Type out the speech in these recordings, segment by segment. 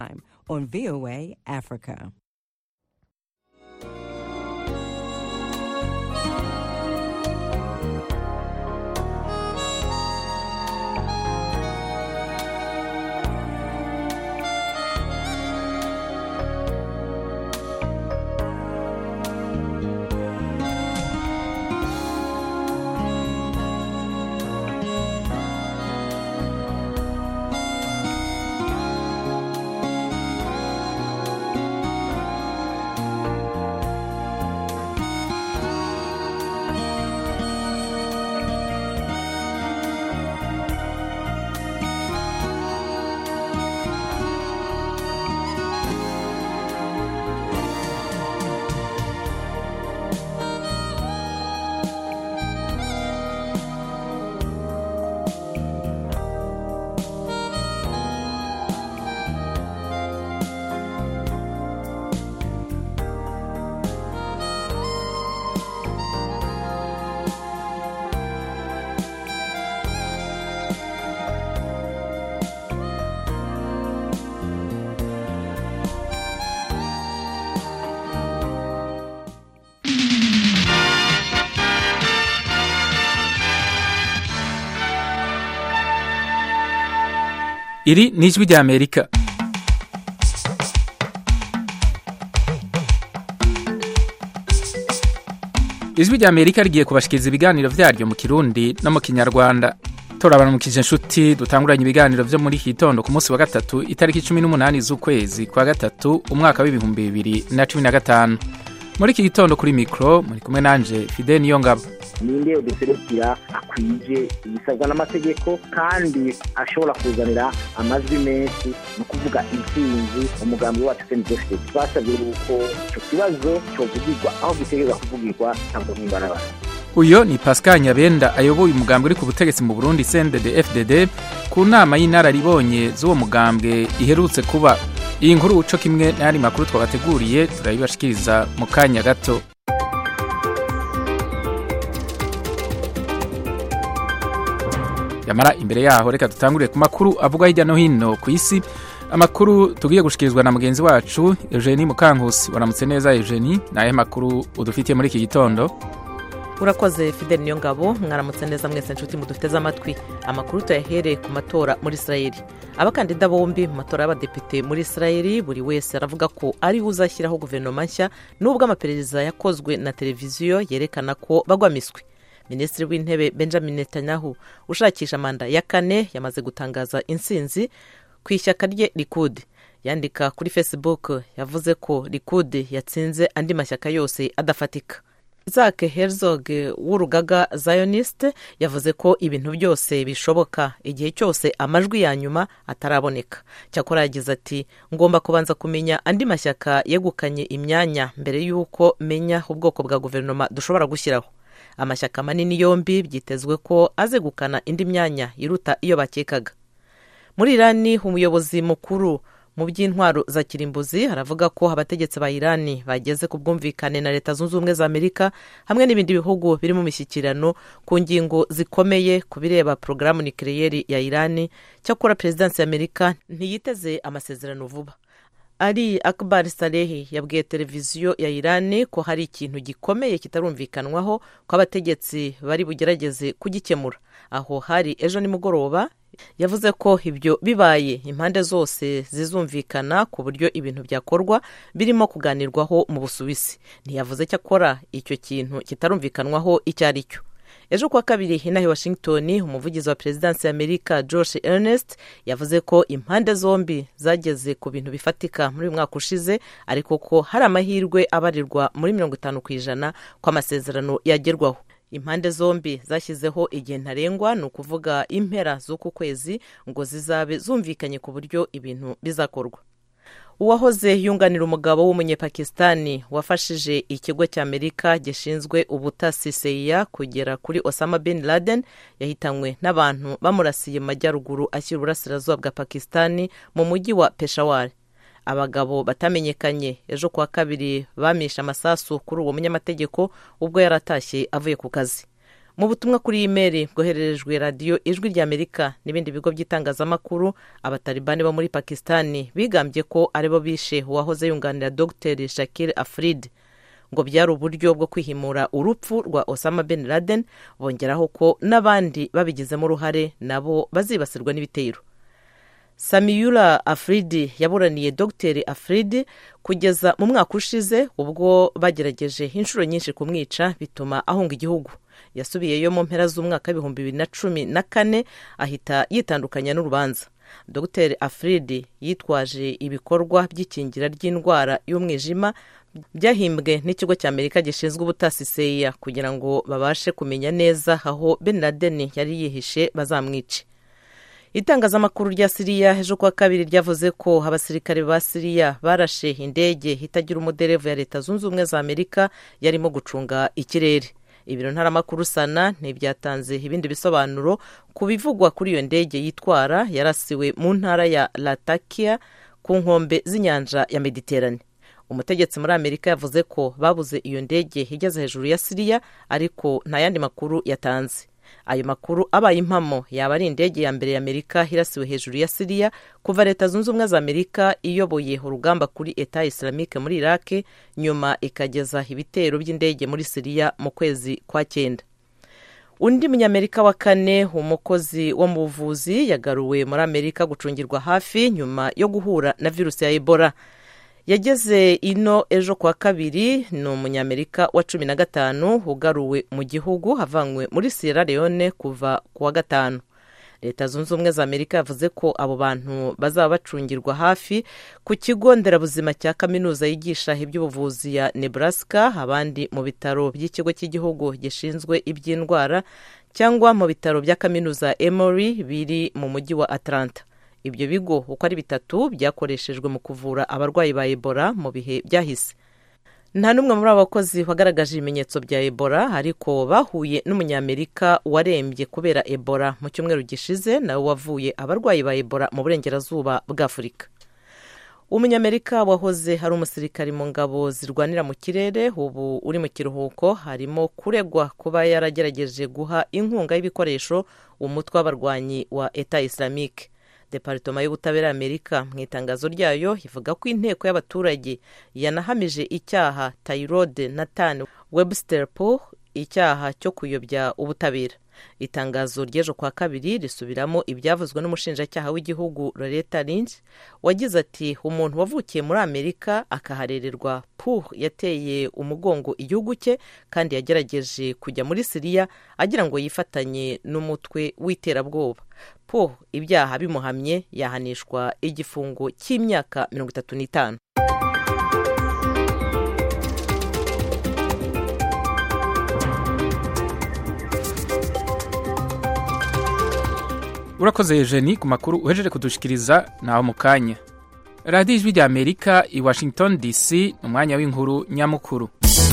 on VOA Africa. iri ni ijwi ry'amerika ijwi ry'amerika rigiye kubashikiriza ibiganiro vyaryo mu kirundi no mu kinyarwanda turabanamukije inshuti dutanguranye ibiganiro vyo muri iki gitondo ku munsi wa gatatu itariki cumi n'umunani z'ukwezi kwa gatatu umwaka w'ibihumbi bibiri na cumi na gatanu muri iki gitondo kuri mikoro muri kumwe nanje fide niyo ngabo ninde uduserukira akwije ibisabwa n'amategeko kandi ashobora kuzanira amajwi menshi ni ukuvuga intsinzi umugambi wacu sendefite twasabye yuko icyo kibazo cyovugirwa aho gitegereza kuvugirwa ntabwo nk'imbarabara uyo ni pascal nyabenda ayoboye umugambwe uri ku butegetsi mu burundi cndd fdd ku nama y'inararibonye z'uwo mugambwe iherutse kuba iyi nkuru co kimwe n'ayandi makuru twabateguriye turayibashikiriza mu kanya gato yamara imbere yaho reka dutangurire ku makuru avugwa hirya no hino ku isi amakuru tugiye gushikirizwa na mugenzi wacu eugenie mukankusi waramutse neza eugenie ni ayahe makuru udufitiye muri iki gitondo urakoze fideli niyo ngabo mwaramutse neza mwese nshuti mudufiteze amatwi amakuru tuyahereye ku matora muri israeli abakandida bombi mu matora y'abadepite muri israeli buri wese aravuga ko ari we uzashyiraho guverinoma nshya nubwo amaperereza yakozwe na televiziyo yerekana ko bagwa miswi minisitiri w'intebe benjamin netanyahu ushakisha manda ya kane yamaze gutangaza intsinzi ku ishyaka rye rikudi yandika kuri facebook yavuze ko rikudi yatsinze andi mashyaka yose adafatika Isaac Herzog w'urugaga Zionist yavuze ko ibintu byose bishoboka igihe cyose amajwi ya nyuma ataraboneka cyakora yagize ati ngomba kubanza kumenya andi mashyaka yegukanye imyanya mbere y'uko menya ubwoko bwa guverinoma dushobora gushyiraho amashyaka manini yombi byitezwe ko azegukana indi myanya iruta iyo bakekaga muri irani umuyobozi mukuru mu by'intwaro za kirimbuzi haravuga ko abategetsi ba irani bageze ku bwumvikane na leta zunze ubumwe za amerika hamwe n'ibindi bihugu biri mu mishyikirano ku ngingo zikomeye ku bireba porogaramu nikiriyeri ya irani cyakora perezidansi ya amerika ntiyiteze amasezerano vuba ari akbar salehi yabwiye televiziyo ya irani ko hari ikintu gikomeye kitarumvikanwaho ko abategetsi bari bugerageze kugikemura aho hari ejo nimugoroba yavuze ko ibyo bibaye impande zose zizumvikana ku buryo ibintu byakorwa birimo kuganirwaho mu busuwisi ntiyavuze cyakora icyo kintu kitarumvikanwaho icyo ari cyo ejo kuwa kabiri inaha i washington umuvugizi wa perezidansi ya amerika josh ernest yavuze ko impande zombi zageze ku bintu bifatika muri uyu mwaka ushize ariko ko hari amahirwe abarirwa muri mirongo itanu ku ijana ko amasezerano yagerwaho impande zombi zashyizeho igihe ntarengwa ni ukuvuga impera z'uku kwezi ngo zizabe zumvikanye ku buryo ibintu bizakorwa uwahoze yunganira umugabo w'umunyepakistani wafashije ikigo cy'amerika gishinzwe ubutasi seya kugera kuri osama bin laden yahitanywe n'abantu bamurasiye mu majyaruguru ashyira uburasirazuba bwa pakistani mu mujyi wa peshawari abagabo batamenyekanye ejo kuwa kabiri bamishe amasasu kuri uwo munyamategeko ubwo yari atashye avuye ku kazi mu butumwa kuri imeri bwohererejwe radiyo ijwi ry'amerika n'ibindi bigo by'itangazamakuru abatalibani bo muri pakisitani bigambye ko aribo bishe uwahoze yunganira dogiteri shakir afrid ngo byari uburyo bwo kwihimura urupfu rwa osama bin laden bongeraho ko n'abandi babigizemo uruhare nabo bazibasirwa n'ibitero samiyura afridi yaburaniye dogiteri afridi kugeza mu mwaka ushize ubwo bagerageje inshuro nyinshi kumwica bituma ahunga igihugu yasubiyeyo mu mpera z'umwaka w'ibihumbi bibiri na cumi na kane ahita yitandukanya n'urubanza dogiteri afridi yitwaje ibikorwa by'ikingira ry'indwara y'umwijima byahimbwe n'ikigo cy'amerika gishinzwe ubutasi seya kugira ngo babashe kumenya neza aho ben laden yari yihishe bazamwice itangazamakuru rya siriya ejo kuwa kabiri ryavuze ko abasirikare ba siriya barashe indege itagira umuderevu ya leta zunze ubumwe za amerika yarimo gucunga ikirere ibiro ntaramakuru sana ntibyatanze ibindi bisobanuro ku bivugwa kuri iyo ndege yitwara yarasiwe mu ntara ya latakia ku nkombe z'inyanja ya mediterane umutegetsi muri amerika yavuze ko babuze iyo ndege igeze hejuru ya siriya ariko nta yandi makuru yatanze ayo makuru abaye impamo yaba ari indege ya mbere ya amerika irasiwe hejuru ya siriya kuva leta zunze ubumwe za amerika iyoboye urugamba kuri eta islamike muri iraki nyuma ikageza ibitero by'indege muri siriya mu kwezi kwa cyenda undi munyamerika wa kane umukozi wo mu buvuzi yagaruwe muri amerika gucungirwa hafi nyuma yo guhura na virusi ya ebola yageze ino ejo kuwa kabiri ni umunyamerika wa cumi na gatanu ugaruwe mu gihugu havanywe muri sierra leone kuva ku wa gatanu leta zunze ubumwe za amerika yavuze ko abo bantu bazaba bacungirwa hafi ku kigo nderabuzima cya kaminuza yigisha iby'ubuvuzi ya nebraska abandi mu bitaro by'ikigo cy'igihugu gishinzwe iby'indwara cyangwa mu bitaro bya kaminuza emory biri mu mujyi wa atlanta ibyo bigo uko ari bitatu byakoreshejwe mu kuvura abarwayi ba ebola mu bihe byahise nta n'umwe muri abo bakozi wagaragaje ibimenyetso bya ebola ariko bahuye n'umunyamerika warembye kubera ebola mu cyumweru gishize nawe wavuye abarwayi ba ebola mu burengerazuba bw'afurika umunyamerika wahoze ari umusirikari mu ngabo zirwanira mu kirere ubu uri mu kiruhuko harimo kuregwa kuba yaragerageje guha inkunga y'ibikoresho umutwe w'abarwanyi wa eta islamique deparitoma y'ubutabera y'amerika mu itangazo ryayo ivuga ko inteko y'abaturage yanahamije icyaha tayirode nathan webster po icyaha cyo kuyobya ubutabera itangazo ry'ejo kwa kabiri risubiramo ibyavuzwe n'umushinjacyaha w'igihugu loreta lynch wagize ati umuntu wavukiye muri amerika akaharererwa puh yateye umugongo igihugu cye kandi yagerageje kujya muri siriya agira ngo yifatanye n'umutwe w'iterabwoba puh ibyaha bimuhamye yahanishwa igifungo cy'imyaka mirongo itatu n'itanu urakoze Eugenie ku makuru uhejeje kudushikiriza naho mu kanya radiyo ijwi rya amerika i washington dc ni umwanya w'inkuru nyamukuru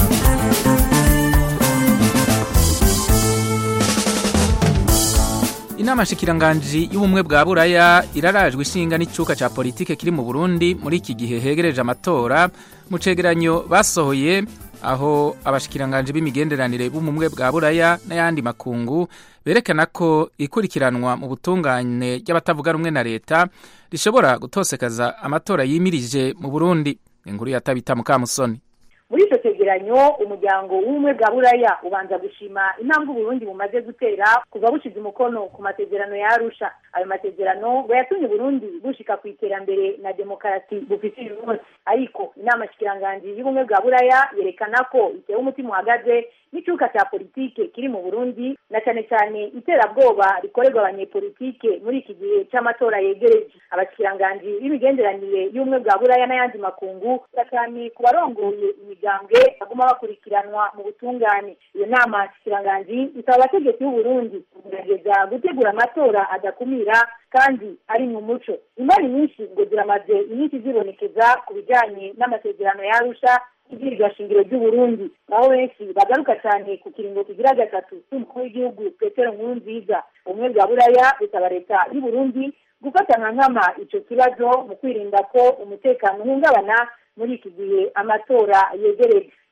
inama nshikiranganji y'ubumwe bwa buraya irarajwe ishinga n'icyuka cya politike kiri mu burundi muri iki gihe hegereje amatora mu cegeranyo basohoye aho abashikiranganji b'imigenderanire b'ubumwe bwa buraya n'ayandi makungu berekana ko ikurikiranwa mu butungane ry'abatavuga rumwe na leta rishobora gutosekaza amatora yimirije mu burundi inkuru ya tabita mukamusoni muri icyo cyegeranyo umuryango w'ubumwe bwa buraya ubanza gushima intambwe uburundi bumaze gutera kuva bushyize umukono ku masezerano ya arusha ayo masezerano ngo yatumye uburundi bushika ku iterambere na demokarasi bufite uyu munsi ariko inama shikiranganji y'ubumwe bwa buraya yerekana ko itewe umutima uhagaze n'icyuka cya politike kiri mu burundi na cyane cyane iterabwoba rikorerwa abanyepolitike muri iki gihe cy'amatora yegereje abashikiranganji b'imigenderanire y'ubumwe bwa buraya n'ayandi makungu cyane ku barongoye imigambwe baguma bakurikiranwa mu butungane iyo nama shikiranganji isaba abategetsi b'uburundi kugerageza gutegura amatora adakumira kandi ari mu muco imari nyinshi ngo ziramaze iminsi zibonekeza ku bijyanye n'amasezerano yarusha ibwirizwa shingiro ry'uburundi aho benshi bagaruka cyane ku kiringo kigira gatatu cy'umukuru w'igihugu petero nkuru nziza ubumwe bwa buraya busaba leta y'uburundi gufata nka nkama icyo kibazo mu kwirinda ko umutekano uhungabana muri iki gihe amatora yegereje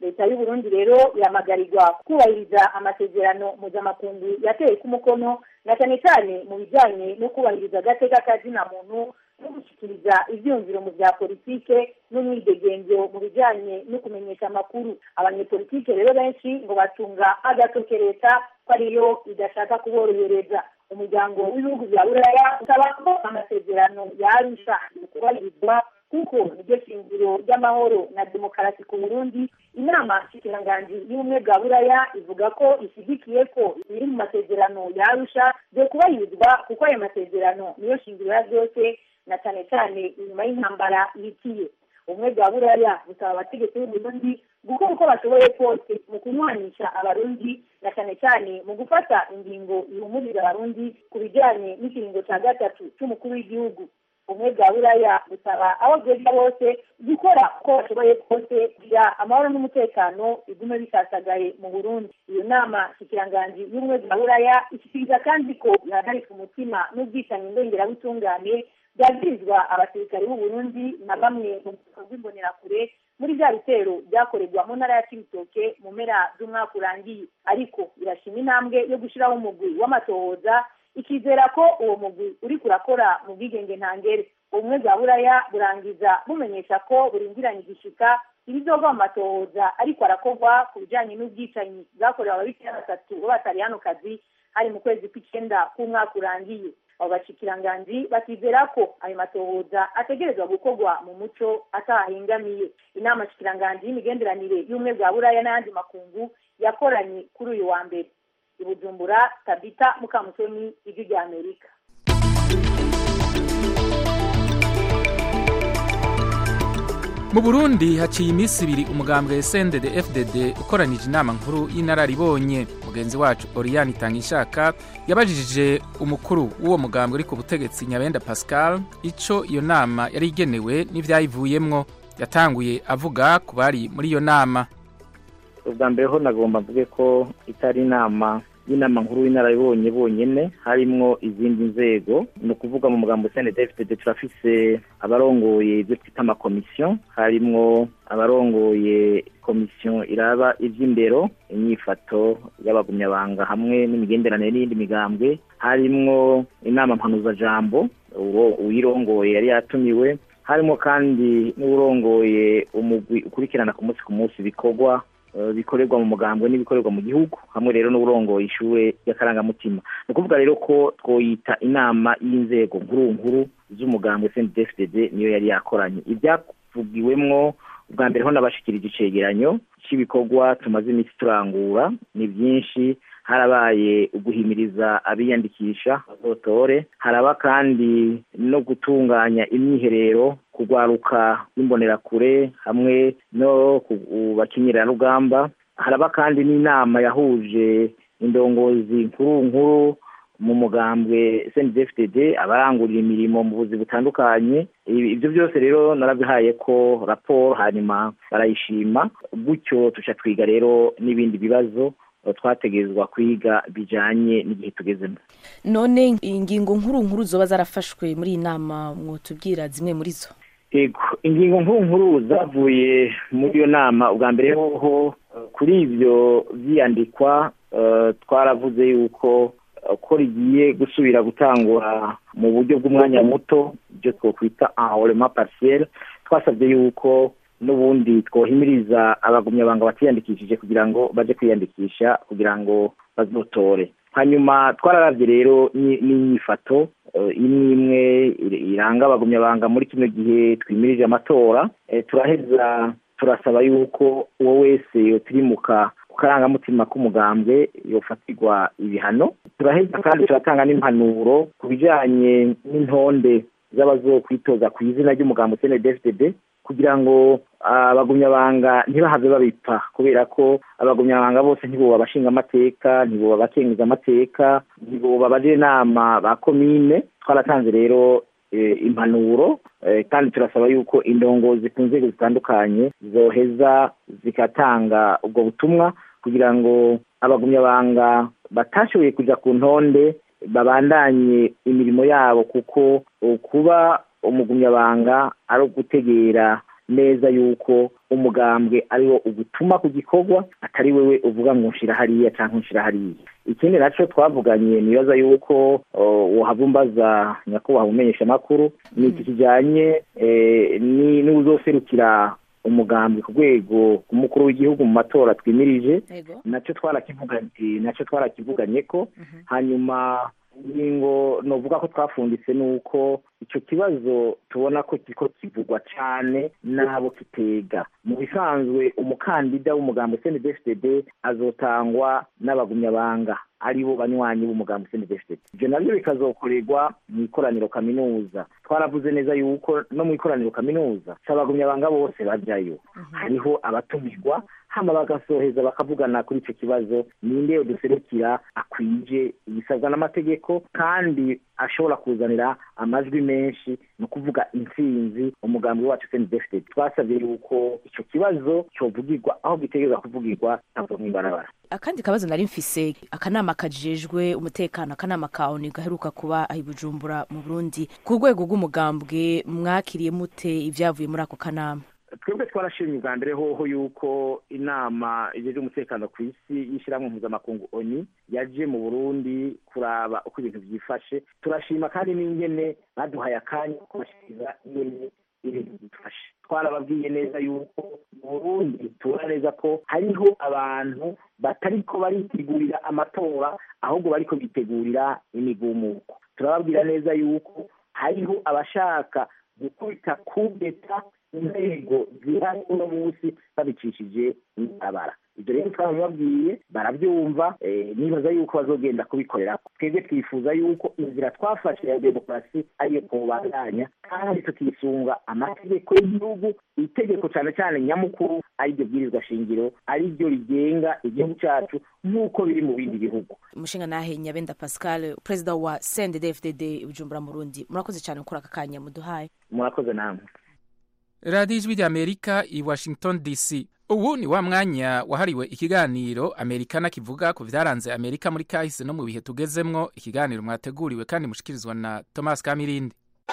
leta y'uburundi rero ihamagarirwa kubahiriza amasezerano mpuzamakungu yateye ku mukono na cyane cyane mu bijyanye no kubahiriza agateka kazina muntu no gushyikiriza ibyumviro mu bya politike n'umwidegenzo mu bijyanye no kumenyesha amakuru abanyepolitike rero benshi ngo batunga agatoke leta ko ariyo idashaka kuborohereza umuryango w'ibihugu bya buraya usaba ko amasezerano yarusha kubahirizwa kuko niryo shingiro ry'amahoro na demokarasi ku burundi inama nshikiranganji y'ubumwe bwa buraya ivuga ko ishyigikiye ko ibiri mu masezerano yarusha byo kubahirizwa kuko ayo masezerano niyo shingiro ya byose na cyane cyane inyuma y'intambara ihitiye ubumwe bwa buraya busaba abategetsi b'uburundi gukora uko bashoboye kose mu kunywanisha abarundi na cyane cyane mu gufata ingingo ihumuriza abarundi ku bijyanye n'ikiringo cya gatatu cy'umukuru w'igihugu ubumwe bwa buraya busaba abo bwega bose gukora uko bashoboye kose kugira amahoro n'umutekano bigume bisasagaye mu burundi iyo nama ikiranganji y'ubumwe bwa buraya ishyikiriza kandi ko ihagarika umutima n'ubwicanyi ndongerabutungane byagirizwa abasirikare b'u Burundi na bamwe mu bwoko bw'imbonerakure muri bya bitero byakorerwa mu ntara ya Cibitoke mu mpera z'umwaka urangiye ariko irashima intambwe yo gushyiraho umugwi w'amatohoza ikizera ko uwo mugwi uri kurakora mu bwigenge ntangere ubumwe bwa buraya burangiza bumenyesha ko burindiranye igishika ibizova mu matohoza ariko arakorwa ku bijyanye n'ubwicanyi bwakorewe ababikira batatu b'abatariyanokazi hari mu kwezi kw'icyenda k'umwaka urangiye abo bashikiranganji bakizera ko ayo matohoza ategerezwa gukorwa mu muco atahengamiye inama shikiranganji y'imigenderanire y'ubumwe bwa buraya n'ayandi makungu yakoranye kuri uyu wa mbere i bujumbura tabita mukamusoni ijwi rya amerika mu burundi haciye iminsi ibiri umugambwe sended fdd ukoranije inama nkuru y'inararibonye mugenzi wacu oriyani itangishaka yabajije umukuru w'uwo mugambwe uri ku butegetsi nyabenda pascal icyo iyo nama yari igenewe n'ibyayivuyemwo yatanguye avuga ku bari muri iyo nama ubwa mbere ho nagomba mvuge ko itari inama y'inama nkuru y'inararibonye bonyine harimwo izindi nzego ni ukuvuga mu mugambo cndfd turafise abarongoye ibyo twita amakomisiyo harimwo abarongoye komisiyo iraba iby'imbero inyifato y'abagumyabanga hamwe n'imigenderanire n'iyindi migambwe harimwo inama mpanuzajambo uwirongoye yari yatumiwe harimo kandi n'uwurongoye umugwi ukurikirana ku munsi ku munsi ibikorwa bikorerwa mu mugambwe n'ibikorerwa mu gihugu hamwe rero n'uburongoye ishure y'akarangamutima ni ukuvuga rero ko twoyita inama y'inzego nkuru nkuru z'umugambwe cndfdd niyo yari yakoranye ibyavugiwemwo ubwa mbere ho nabashikirije icegeranyo cy'ibikorwa tumaze iminsi turangura ni byinshi harabaye uguhimiriza abiyandikisha bazotore haraba kandi no gutunganya imyiherero kugwaruka imbonerakure hamwe no bakinyirira rugamba haraba kandi n'inama yahuje indongozi nkuru nkuru mu mugambwe cndfdd abarangurira imirimo mu buzi butandukanye ibyo byose rero narabihaye ko raporo hanyuma barayishima gutyo tuca twiga rero n'ibindi bibazo twategerezwa kwiga bijanye n'igihe tugezemo none ingingo nkuru nkuru zoba zarafashwe muri iyi nama mwotubwira zimwe muri zo yego ingingo nkuru nkuru zavuye muri iyo nama ubwa mbere hoho kuri ibyo byiyandikwa twaravuze yuko ko rigiye gusubira gutangura mu buryo bw'umwanya muto ibyo twakwita enrollement partiel twasabye yuko n'ubundi twohimiriza abagumyabanga batiyandikishije kugira ngo baje kwiyandikisha kugira ngo bazotore hanyuma twararavye rero n'inyifato imwe imwe iranga abagumyabanga muri kino gihe twimirije amatora turaheza turasaba yuko uwo wese yotirimuka ku karangamutima k'umugambwe yofatirwa ibihano turaheza kandi turatanga n'impanuro ku bijanye n'intonde z'abazokwitoza ku izina ry'umugambo cndfdd kugira ngo abagumyabanga ntibahave babipfa kubera ko abagumyabanga bose ntiboba abashinga amateka ntiboba abakenguza amateka ntiboba abaje inama ba komine twaratanze rero impanuro kandi turasaba yuko indongozi ku nzego zitandukanye zoheza zigatanga ubwo butumwa kugira ngo abagumyabanga batashoboye kuja ku ntonde babandanye imirimo yabo kuko kuba umugumyabanga ari ugutegera neza yuko umugambwe ariwo ugutuma ku gikorwa atari wewe uvuga ngo nshira hariya cyangwa nshira hariya ikindi nacyo twavuganye nibaza yuko wahabumbaza nyakubahwa umenyesha amakuru ni iki kijyanye n'uzoserukira umugambi ku rwego rw'umukuru w'igihugu mu matora twimirije nacyo twarakivuganye nacyo twarakivuganye ko hanyuma ingingo novuga ko twafunditse ni uko icyo kibazo tubona ko kiko kivugwa cyane n'abo kitega mu bisanzwe umukandida w'umugambi cndfdd azotangwa n'abagumyabanga aribo banywanyi b'umugambi cndfdd ibyo nabyo bikazokorerwa mu ikoraniro kaminuza twaravuze neza yuko no mu ikoraniro kaminuza si abagumyabanga bose bajyayo hariho abatumirwa hama bagasoheza bakavugana kuri icyo kibazo ninde duserukira akwije ibisabwa n'amategeko kandi ashobora kuzanira amajwi menshi ni ukuvuga intsinzi umugambi wacu cndfd twasabye yuko icyo kibazo cyovugirwa aho gitegereza kuvugirwa ntabwo mw'ibarabara akandi kabazo nari mfise akanama kajejwe umutekano akanama ka oni gaheruka kuba ahi bujumbura mu burundi ku rwego rw'umugambwe mwakiriye mute ibyavuye muri ako kanama twebwe twarashimye ubwa mbere hoho yuko inama ijeje umutekano ku isi y'ishyirahamwe mpuzamakungu oni yaje mu burundi kuraba uko ibintu byifashe turashima kandi n'ingene baduhaye akanya ko bashyikiriza ingene ibintu bifashe twarababwiye neza yuko mu burundi tubona neza ko hariho abantu batariko baritegurira amatora ahubwo bariko bitegurira imigumuko turababwira neza yuko hariho abashaka gukubita kudeta inzego zihari uno munsi babicishije ibarabara ibyo rero twabibabwiye barabyumva nibaza yuko bazogenda kubikorera twebwe twifuza yuko inzira twafashe ya demokarasi ariyo kubandanya kandi tukisunga amategeko y'igihugu itegeko cyane cyane nyamukuru ariryo bwirizwa shingiro ariryo rigenga igihugu cyacu nk'uko biri mu bindi bihugu umushinga nahe nyabenda pascal perezida wa cndfdd bujumbura mu rundi murakoze cyane gukora aka kanya muduhaye murakoze namwe radiyo ijwi ry'amerika i washington dc ubu ni wa mwanya wahariwe ikiganiro amerikana kivuga ku byaranze amerika muri kahise no mu bihe tugezemwo ikiganiro mwateguriwe kandi mushikirizwa na thomas kamirindi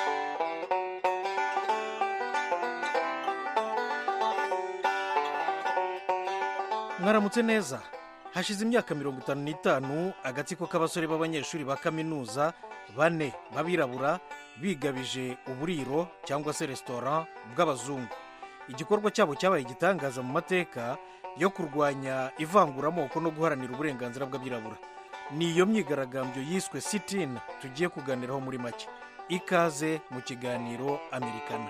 mwaramutse neza hashize imyaka mirongo itanu n'itanu agatsiko k'abasore b'abanyeshuri ba kaminuza bane b'abirabura bigabije uburiro cyangwa se resitora bw'abazungu igikorwa cyabo cyabaye igitangaza mu mateka yo kurwanya ivanguramoko no guharanira uburenganzira bw'abirabura ni iyo myigaragambyo yiswe sitina tugiye kuganiraho muri make ikaze mu kiganiro amerikana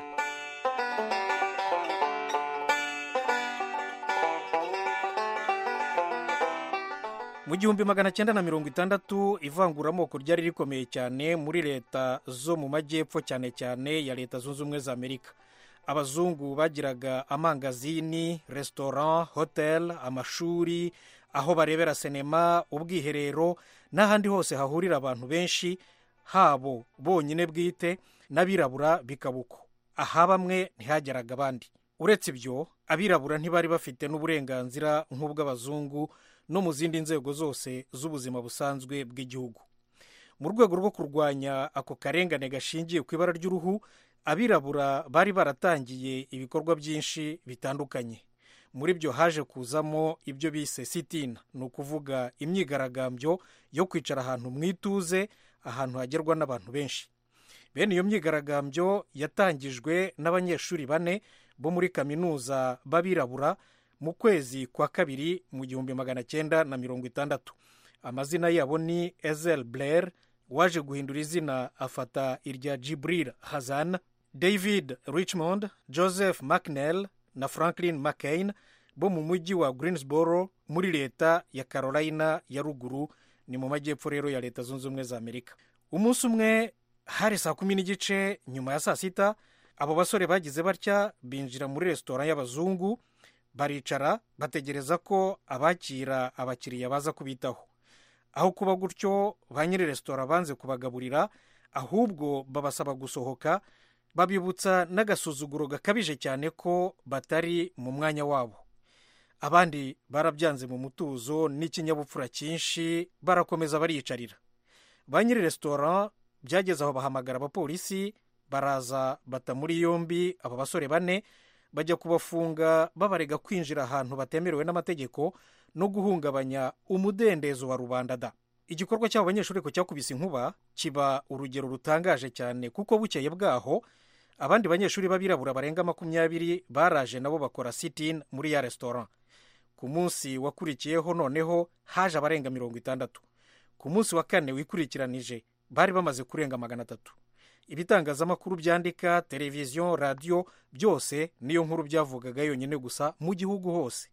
mu gihumbi magana cyenda na mirongo itandatu ivanguramoko ryari rikomeye cyane muri leta zo mu majyepfo cyane cyane ya leta zunze ubumwe za amerika abazungu bagiraga amangazini resitora hotel amashuri aho barebera sinema ubwiherero n'ahandi hose hahurira abantu benshi habo bonyine bwite n'abirabura bikaba uko aha bamwe ntihageraga abandi uretse ibyo abirabura ntibari bafite n'uburenganzira nk'ubw'abazungu no mu zindi nzego zose z'ubuzima busanzwe bw'igihugu mu rwego rwo kurwanya ako karengane gashingiye ku ibara ry'uruhu abirabura bari baratangiye ibikorwa byinshi bitandukanye muri byo haje kuzamo ibyo bise sitina ni ukuvuga imyigaragambyo yo kwicara ahantu mu ituze ahantu hagerwa n'abantu benshi bene iyo myigaragambyo yatangijwe n'abanyeshuri bane bo muri kaminuza b'abirabura mu kwezi kwa kabiri mu gihumbi magana cyenda na mirongo itandatu amazina yabo ni ezel blair waje guhindura izina afata irya jibril hazan david richmond joseph mcnell na franklin mccain bo mu mujyi wa greensboro muri leta ya carolina ya ruguru ni mu majyepfo rero ya leta zunze ubumwe za amerika umunsi umwe hari saa kumi n'igice nyuma ya saa sita abo basore bagize batya binjira muri resitora y'abazungu baricara bategereza ko abakira abakiriya baza kubitaho aho kuba gutyo ba nyiri resitora banze kubagaburira ahubwo babasaba gusohoka babibutsa n'agasuzuguro gakabije cyane ko batari mu mwanya wabo abandi barabyanze mu mutuzo n'ikinyabupfura cyinshi barakomeza bariyicarira ba nyiri resitora byageze aho bahamagara abapolisi baraza bata muri yombi aba basore bane bajya kubafunga babarega kwinjira ahantu batemerewe n'amategeko no guhungabanya umudendezo wa rubanda da igikorwa cy'abo banyeshuri ko cyakubise inkuba kiba urugero rutangaje cyane kuko bukeye bwaho abandi banyeshuri b'abirabura barenga makumyabiri baraje nabo bakora sitin muri ya resitora ku munsi wakurikiyeho noneho haje abarenga mirongo itandatu ku munsi wa kane wikurikiranije bari bamaze kurenga magana atatu ibitangazamakuru byandika televiziyo radiyo byose niyo nkuru byavugaga yonyine gusa mu gihugu hose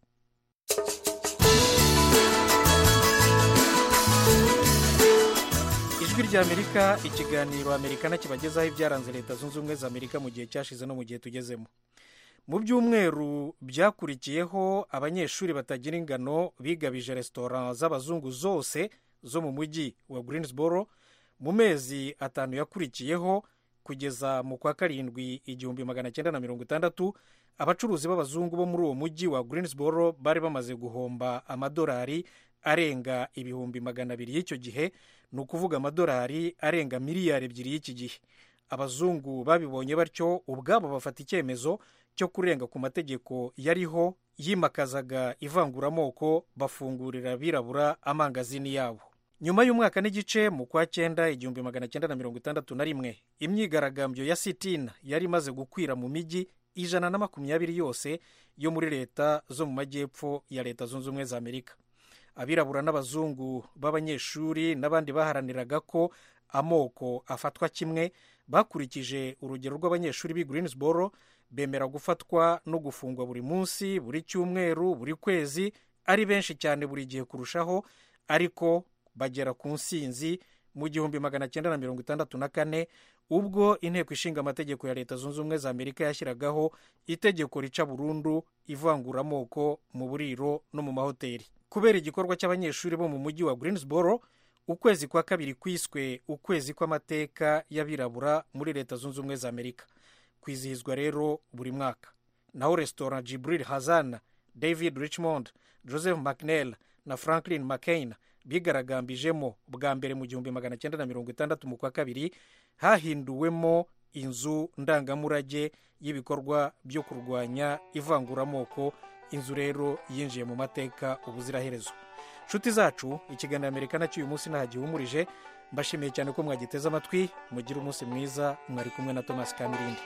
ijwi ry'amerika ikiganiro amerikana kibagezaho ibyaranze leta zunze ubumwe za amerika mu gihe cyashize no mu gihe tugezemo mu byumweru byakurikiyeho abanyeshuri batagira ingano bigabije resitora z'abazungu zose zo mu mujyi wa greensboro mu mezi atanu yakurikiyeho kugeza mu kwa karindwi igihumbi magana cyenda na mirongo itandatu abacuruzi b'abazungu bo muri uwo mujyi wa greensboro bari bamaze guhomba amadolari arenga ibihumbi magana abiri y'icyo gihe ni ukuvuga amadolari arenga miliyari ebyiri y'iki gihe abazungu babibonye batyo ubwabo bafata icyemezo cyo kurenga ku mategeko yariho yimakazaga ivanguramoko bafungurira abirabura amangazini yabo nyuma y'umwaka n'igice mu kwa cyenda igihumbi magana cyenda na mirongo itandatu na rimwe imyigaragambyo ya sitina yari imaze gukwira mu mijyi ijana na makumyabiri yose yo muri leta zo mu majyepfo ya leta zunze ubumwe za amerika abirabura n'abazungu b'abanyeshuri n'abandi baharaniraga ko amoko afatwa kimwe bakurikije urugero rw'abanyeshuri b'i greensboro bemera gufatwa no gufungwa buri munsi buri cyumweru buri kwezi ari benshi cyane buri gihe kurushaho ariko bagera ku nsinzi mu gihumbi magana cyenda na mirongo itandatu na kane ubwo inteko ishinga amategeko ya leta zunze ubumwe za amerika yashyiragaho itegeko rica burundu ivanguramoko mu buriro no mu mahoteli kubera igikorwa cy'abanyeshuri bo mu mujyi wa greensboro ukwezi kwa kabiri kwiswe ukwezi kw'amateka y'abirabura muri leta zunze ubumwe za amerika kwizihizwa rero buri mwaka naho resitora jibril hazana david richmond joseph mcnell na franklin mccain bigaragambijemo bwa mbere mu gihumbi magana cyenda na mirongo itandatu mu kwa kabiri hahinduwemo inzu ndangamurage y'ibikorwa byo kurwanya ivanguramoko inzu rero yinjiye mu mateka ubuziraherezo nshuti zacu ikiganiro amerika nacyo uyu munsi nta gihumurije mbashimiye cyane ko mwagiteze amatwi mugire umunsi mwiza mwari kumwe na thomas kamirindi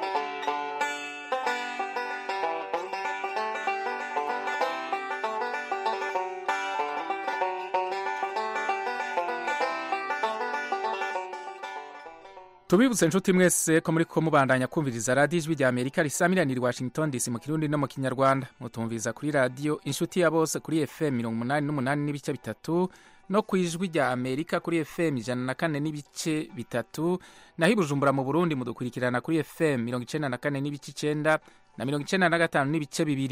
tubibutse inshuti mwese ko muri ko mubandanya kumviriza radiyo ijwi rya amerika risamiranira i washington dc mu kirundi no mu kinyarwanda mutumviriza kuri radiyo inshuti ya bose kuri fm mirongo umunani n'umunani n'ibice bitatu no ku ijwi rya amerika kuri fm ijana na kane n'ibice bitatu naho i bujumbura mu burundi mudukurikirana kuri fm mirongo icyenda na kane n'ibice icyenda na mirongo icyenda na gatanu n'ibice bibiri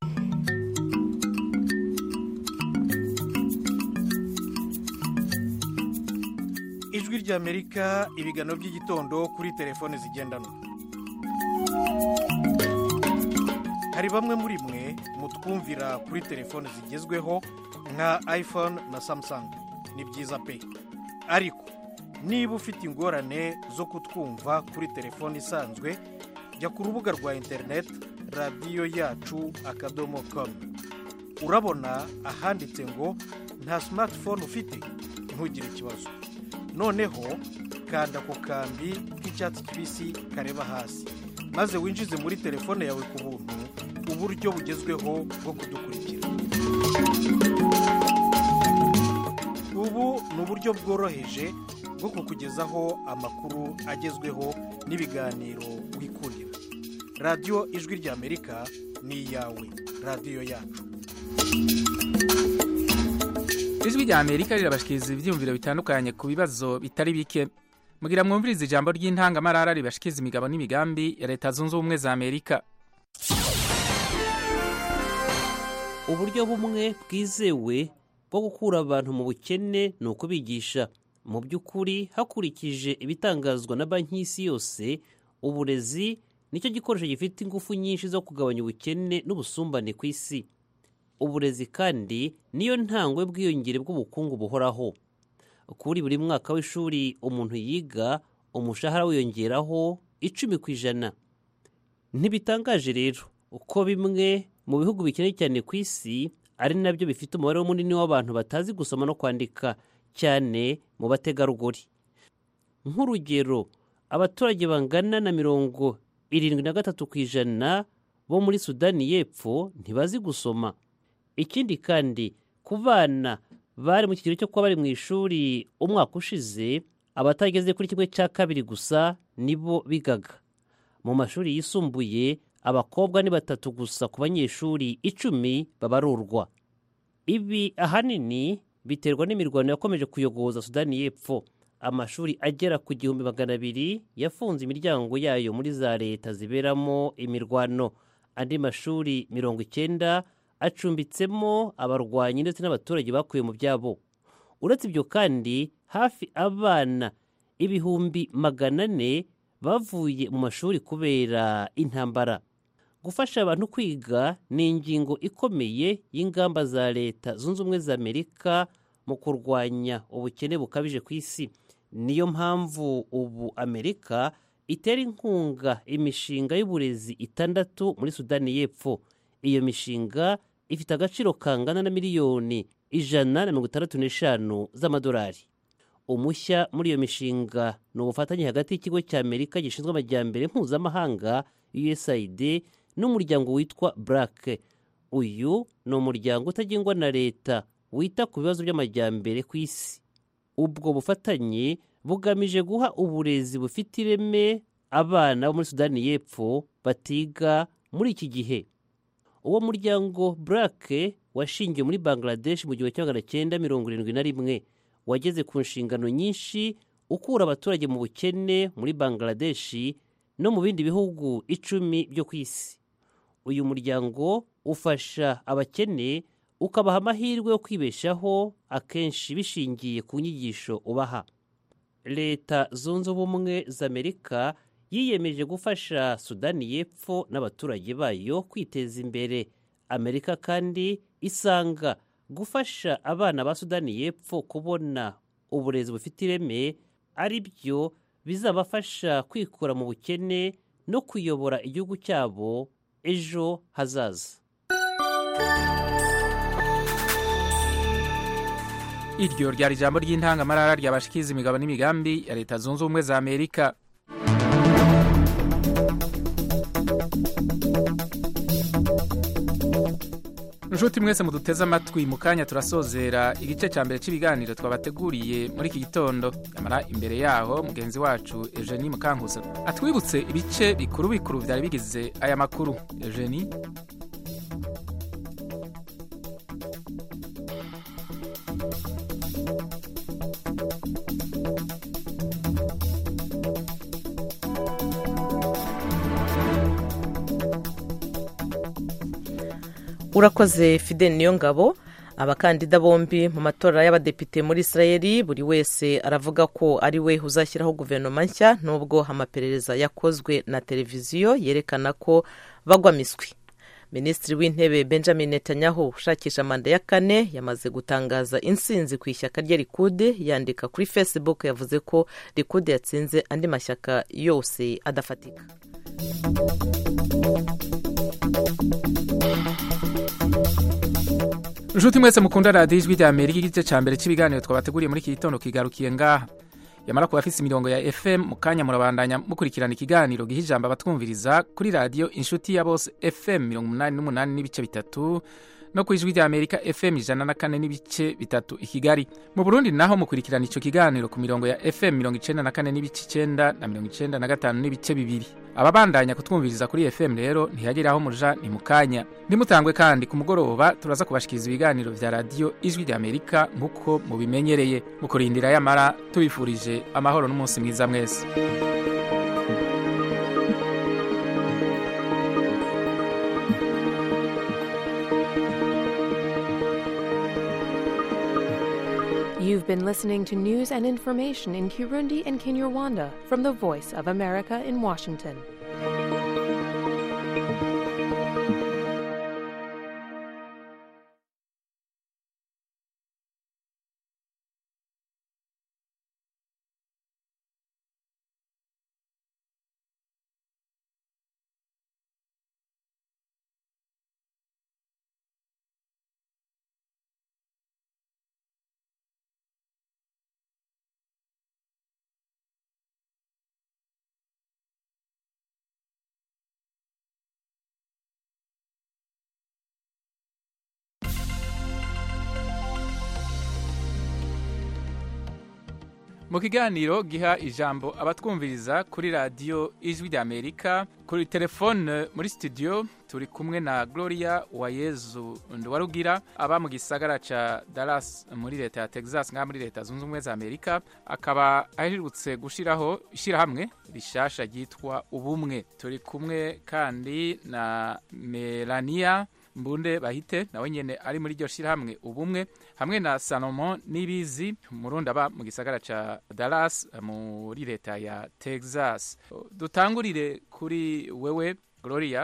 ijwi ry'amerika ibiganiro by'igitondo kuri telefone zigendanwa hari bamwe muri mwe mutwumvira kuri telefone zigezweho nka iphone na samsung ni byiza pe ariko niba ufite ingorane zo kutwumva kuri telefone isanzwe jya ku rubuga rwa interineti radiyo yacu akadomo komu urabona ahanditse ngo nta simatifone ufite ntugire ikibazo noneho kanda ku kambi k'icyatsi kibisi kareba hasi maze winjize muri telefone yawe ku buntu uburyo bugezweho bwo kudukurikira ubu ni uburyo bworoheje bwo kukugezaho amakuru agezweho n'ibiganiro wikundira radiyo ijwi ry'amerika ni iyawe radiyo yacu ijwi rya amerika rirabashikiriza ibyiyumviro bitandukanye ku bibazo bitari bike mugira mwumviriza ijambo ry'intangamarara ribashikiriza imigabo n'imigambi ya leta zunze ubumwe za amerika uburyo bumwe bwizewe bwo gukura abantu mu bukene ni ukubigisha mu by'ukuri hakurikije ibitangazwa na banki y'isi yose uburezi nicyo gikoresho gifite ingufu nyinshi zo kugabanya ubukene n'ubusumbane ku isi uburezi kandi niyo ntangwe bwiyongere bw'ubukungu buhoraho kuri buri mwaka w'ishuri umuntu yiga umushahara wiyongeraho icumi ku ijana ntibitangaje rero uko bimwe mu bihugu bikeneye cyane ku isi ari nabyo bifite umubare munini w'abantu batazi gusoma no kwandika cyane mu bategarugori nk'urugero abaturage bangana na mirongo irindwi na gatatu ku ijana bo muri sudani y'epfo ntibazi gusoma ikindi kandi ku bana bari mu kigero cyo kuba bari mu ishuri umwaka ushize abatageze kuri kimwe cya kabiri gusa nibo bigaga mu mashuri yisumbuye abakobwa ni batatu gusa ku banyeshuri icumi babarurwa ibi ahanini biterwa n'imirwano yakomeje kuyogoza sudani y'epfo amashuri agera ku gihumbi magana abiri yafunze imiryango yayo muri za leta ziberamo imirwano andi mashuri mirongo icyenda acumbitsemo abarwanyi ndetse n'abaturage bakuye mu byabo uretse ibyo kandi hafi abana ibihumbi magana ane bavuye mu mashuri kubera intambara gufasha abantu kwiga ni ingingo ikomeye y'ingamba za leta zunze ubumwe za amerika mu kurwanya ubukene bukabije ku isi niyo mpamvu ubu amerika itera inkunga imishinga y'uburezi itandatu muri sudani y'epfo iyo mishinga ifite agaciro kangana na miliyoni ijana na mirongo itandatu n'eshanu z'amadolari umushya muri iyo mishinga ni ubufatanye hagati y'ikigo cya amerika gishinzwe amajyambere mpuzamahanga usaid n'umuryango witwa burake uyu ni umuryango utagengwa na leta wita ku bibazo by'amajyambere ku isi ubwo bufatanye bugamije guha uburezi bufite ireme abana bo muri sudani y'epfo batiga muri iki gihe uwo muryango burake washingiwe muri bangladesh mu gihumbi kimwe magana cyenda mirongo irindwi na rimwe wageze ku nshingano nyinshi ukura abaturage mu bukene muri bangladesh no mu bindi bihugu icumi byo ku isi uyu muryango ufasha abakene ukabaha amahirwe yo kwibeshaho akenshi bishingiye ku nyigisho ubaha leta zunze ubumwe za amerika yiyemeje gufasha sudani y'epfo n'abaturage bayo kwiteza imbere amerika kandi isanga gufasha abana ba sudani y'epfo kubona uburezi bufite ireme ari byo bizabafasha kwikura mu bukene no kuyobora igihugu cyabo ejo hazaza iryo ryari ijambo ry'intangamarara ryabashikiza imigabo n'imigambi ya leta zunze ubumwe za amerika inshuti mwese muduteze amatwi mu kanya turasozera igice cya mbere cy'ibiganiro twabateguriye muri iki gitondo nyamara imbere yaho mugenzi wacu eugenie mukankuza atwibutse ibice bikuru bikuru byari bigize aya makuru eugenie urakoze fidel niyo ngabo abakandida bombi mu matora y'abadepite muri israel buri wese aravuga ko ari we uzashyiraho guverinoma nshya nubwo amaperereza yakozwe na televiziyo yerekana ko bagwa miswi minisitiri w'intebe benjamin netanyahu ushakisha manda ya kane yamaze gutangaza insinzi ku ishyaka rye rikude yandika kuri facebook yavuze ko rikude yatsinze andi mashyaka yose adafatika inshuti mwese mukunda radiyo ijwi rya amerika igice cya mbere cy'ibiganiro twabateguriye muri iki gitondo kigarukiye ngaha yamara kuba afise imirongo ya fm mu kanya murabandanya mukurikirana ikiganiro giha ijambo abatwumviriza kuri radiyo inshuti ya bose fm mirongo umunani n'umunani n'ibice bitatu no ku ijwi rya amerika fm ijana na kane n'ibice bitatu i kigali mu burundi naho mukurikirana icyo kiganiro ku mirongo ya fm mirongo icenda na kane n'ibice icenda na mirongo icenda na gatanu n'ibice bibiri ababandanya kutwumviriza kuri fm rero ntihagire aho muja ni mu kanya ntimutangwe kandi ku mugoroba turaza kubashikiriza ibiganiro vya radiyo ijwi rya amerika nk'uko mubimenyereye mu kurindira yamara tubifurije amahoro n'umunsi mwiza mwese You've been listening to news and information in Kirundi and Kinyarwanda from the Voice of America in Washington. mu kiganiro giha ijambo abatwumviriza kuri radiyo ijwi ry'amerika kuri telefone muri studio turi kumwe na gloria wayezu nduwarugira aba mu gisagara ca dallas muri leta ya texas ngaha muri leta zunze ubumwe za amerika akaba aherutse gushiraho ishyirahamwe rishasha ryitwa ubumwe turi kumwe kandi na melania mbunde bahite nawe nyene ari muri iryo shirahamwe ubumwe hamwe na salomon nibizi murundi aba mu gisagara ca dallas muri leta ya texas dutangurire kuri wewe gloria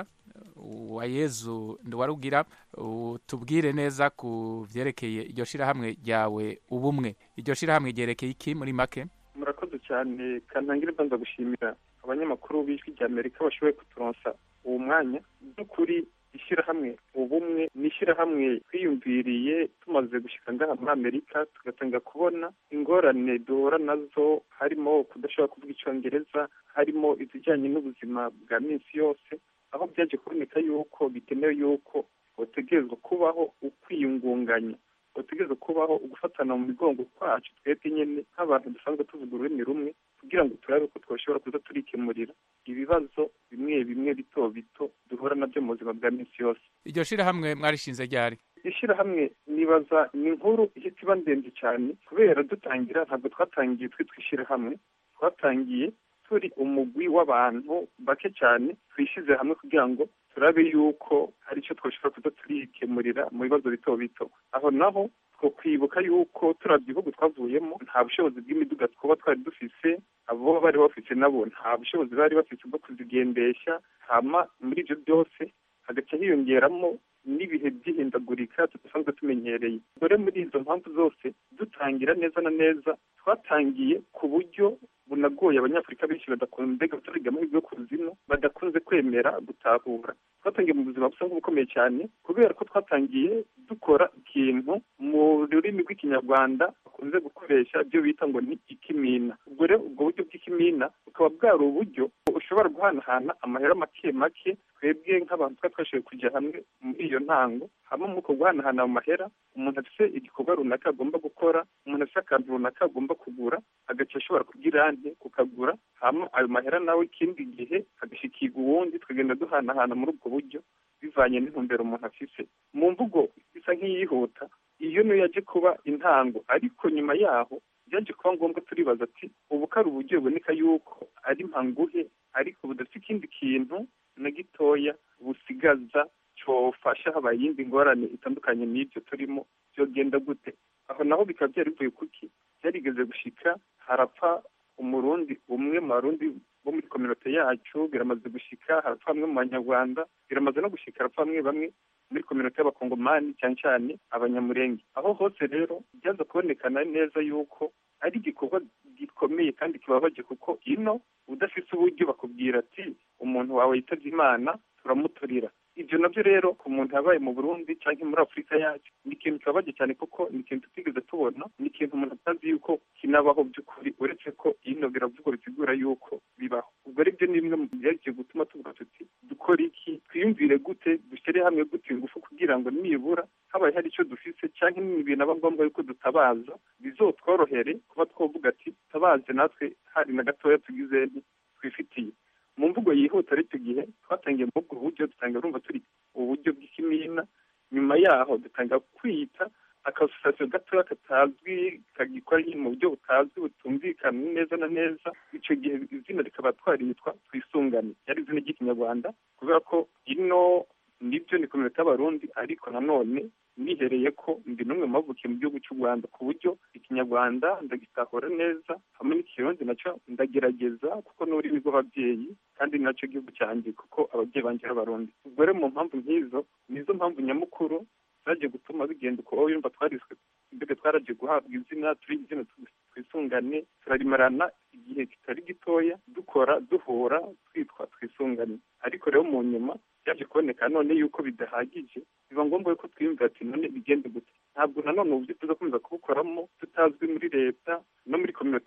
wa yezu nduwarugira tubwire neza ku vyerekeye iryo shirahamwe ryawe ubumwe iryo shirahamwe ryerekeye iki muri make murakoze cyane kantangire mbanza gushimira abanyamakuru b'ijwi rya amerika bashoboye kuturonsa uwo mwanya by'ukuri ishyirahamwe ubumwe ni ishyirahamwe twiyumviriye tumaze gushyika ngaha muri amerika tugatanga kubona ingorane duhura nazo harimo kudashobora kuvuga icyongereza harimo izijyanye n'ubuzima bwa minsi yose aho byaje kuboneka yuko bikenewe yuko bategerezwa kubaho ukwiyungunganya bategerezwa kubaho ugufatana mu migongo kwacu twebwe nyine nk'abantu dusanzwe tuvuga ururimi rumwe kugira ngo turabe ko twashobora kuza turikemurira ibibazo bimwe bimwe bito bito duhura nabyo mu buzima bwa minsi yose iryo shirahamwe mwarishinze ryari ishyirahamwe nibaza ni inkuru ihita iba ndende cyane kubera dutangira ntabwo twatangiye twitwa ishyirahamwe twatangiye turi umugwi w'abantu bake cyane twishyize hamwe kugira ngo turabe yuko hari icyo twashobora kuza turikemurira mu bibazo bito bito aho naho two kwibuka yuko turabya ibihugu twavuyemo nta bushobozi bw'imiduga twaba twari dufise abo bari bafite nabo nta bushobozi bari bafite bwo kuzigendesha hama muri ibyo byose hagaca hiyongeramo n'ibihe by'ihindagurika tudasanzwe tumenyereye dore muri izo mpamvu zose dutangira neza na neza twatangiye ku buryo bunagoye abanyafurika benshi badakunze batariga amahirwe yo kuzimu badakunze kwemera gutahura twatangiye mu buzima busa nk'ubukomeye cyane kubera ko twatangiye dukora ikintu mu rurimi rw'ikinyarwanda bakunze gukoresha ibyo bita ngo ni ikimina ubwo rero ubwo buryo bw'ikimina bukaba bwari uburyo ushobora guhanahana amahera make make twebwe nk'abantu twari twashoboye kujya hamwe muri iyo ntango hamwe mu guhanahana ayo mahera umuntu afite igikorwa runaka agomba gukora umuntu afite akantu runaka agomba kugura agaca ashobora kugira ante kukagura hama ayo mahera nawe ikindi gihe agashikirwa uwundi tukagenda duhanahana muri ubwo buryo bivanye n'intumbero umuntu afise mu mvugo isa nk'iyihuta iyo niyo yaje kuba intango ariko nyuma yaho byaje kuba ngombwa turibaza ati ubu ko ari uburyo buboneka yuko ari mpanguhe ariko budafite ikindi kintu na gitoya busigaza cyofasha habaye iyindi ngorane itandukanye n'ibyo turimo byogenda gute aho naho bikaba byari bivuye kuki byarigeze gushika harapfa umurundi umwe mu barundi bo muri kominote yacu biramaze gushika harapfa bamwe mu banyarwanda biramaze no gushika harapfa bamwe bamwe muri kominote y'abakongomani cyane cyane abanyamurenge aho hose rero byaza kubonekana neza yuko ari igikorwa gikomeye kandi kibabaje kuko ino udafite uburyo bakubwira ati umuntu wawe yitabye imana turamuturira ibyo nabyo rero ku muntu yabaye mu burundi cyangwa muri afurika yacu ni ikintu kibabaje cyane kuko ni ikintu tutigeze tubona ni ikintu umuntu atazi yuko kinabaho by'ukuri uretse ko ino biravugwa bisigura yuko bibaho ubwo ari byo ni bimwe mu byagiye gutuma tuvuga tuti dukora iki twiyumvire gute dushyire hamwe gute ingufu kugira ngo nibura habaye hari icyo dufise cyangwa n'ibintu aba ngombwa yuko dutabaza bizotworohere kuba twavuga ati tabaze natwe hari na gatoya tugize twifitiye mu mvugo yihuta ari icyo gihe twatangiye muri ubwo buryo dutanga urumva turi uburyo bw'ikimina nyuma yaho dutanga kwita akasosiyasiyo gatoya katazwi kagikora mu buryo butazwi butumvikana neza na neza icyo gihe izina rikaba twaritwa twisungane yari izina ry'ikinyarwanda kubera ko ino nibyo ni kominote y'abarundi ariko nanone nihereye ko ndi n'umwe mu bavukiye mu gihugu cy'u rwanda ku buryo ikinyarwanda ndagitahura neza hamwe n'ikirundi nacyo ndagerageza kuko n'ururimi rw'ababyeyi kandi nacyo gihugu cyanjye kuko ababyeyi banjye ari abarundi ubwo rero mu mpamvu nk'izo nizo mpamvu nyamukuru zagiye gutuma bigenda uko yumva twariswe mbega twaragiye guhabwa izina turi izina twisungane turarimarana igihe kitari gitoya dukora duhura twitwa twisungane ariko rero mu nyuma byaje kuboneka none yuko bidahagije biba ngombwa yuko twiyumvira ati none bigende gute ntabwo nanone uburyo tuzakomeza kubukoramo tutazwi muri leta no muri kominote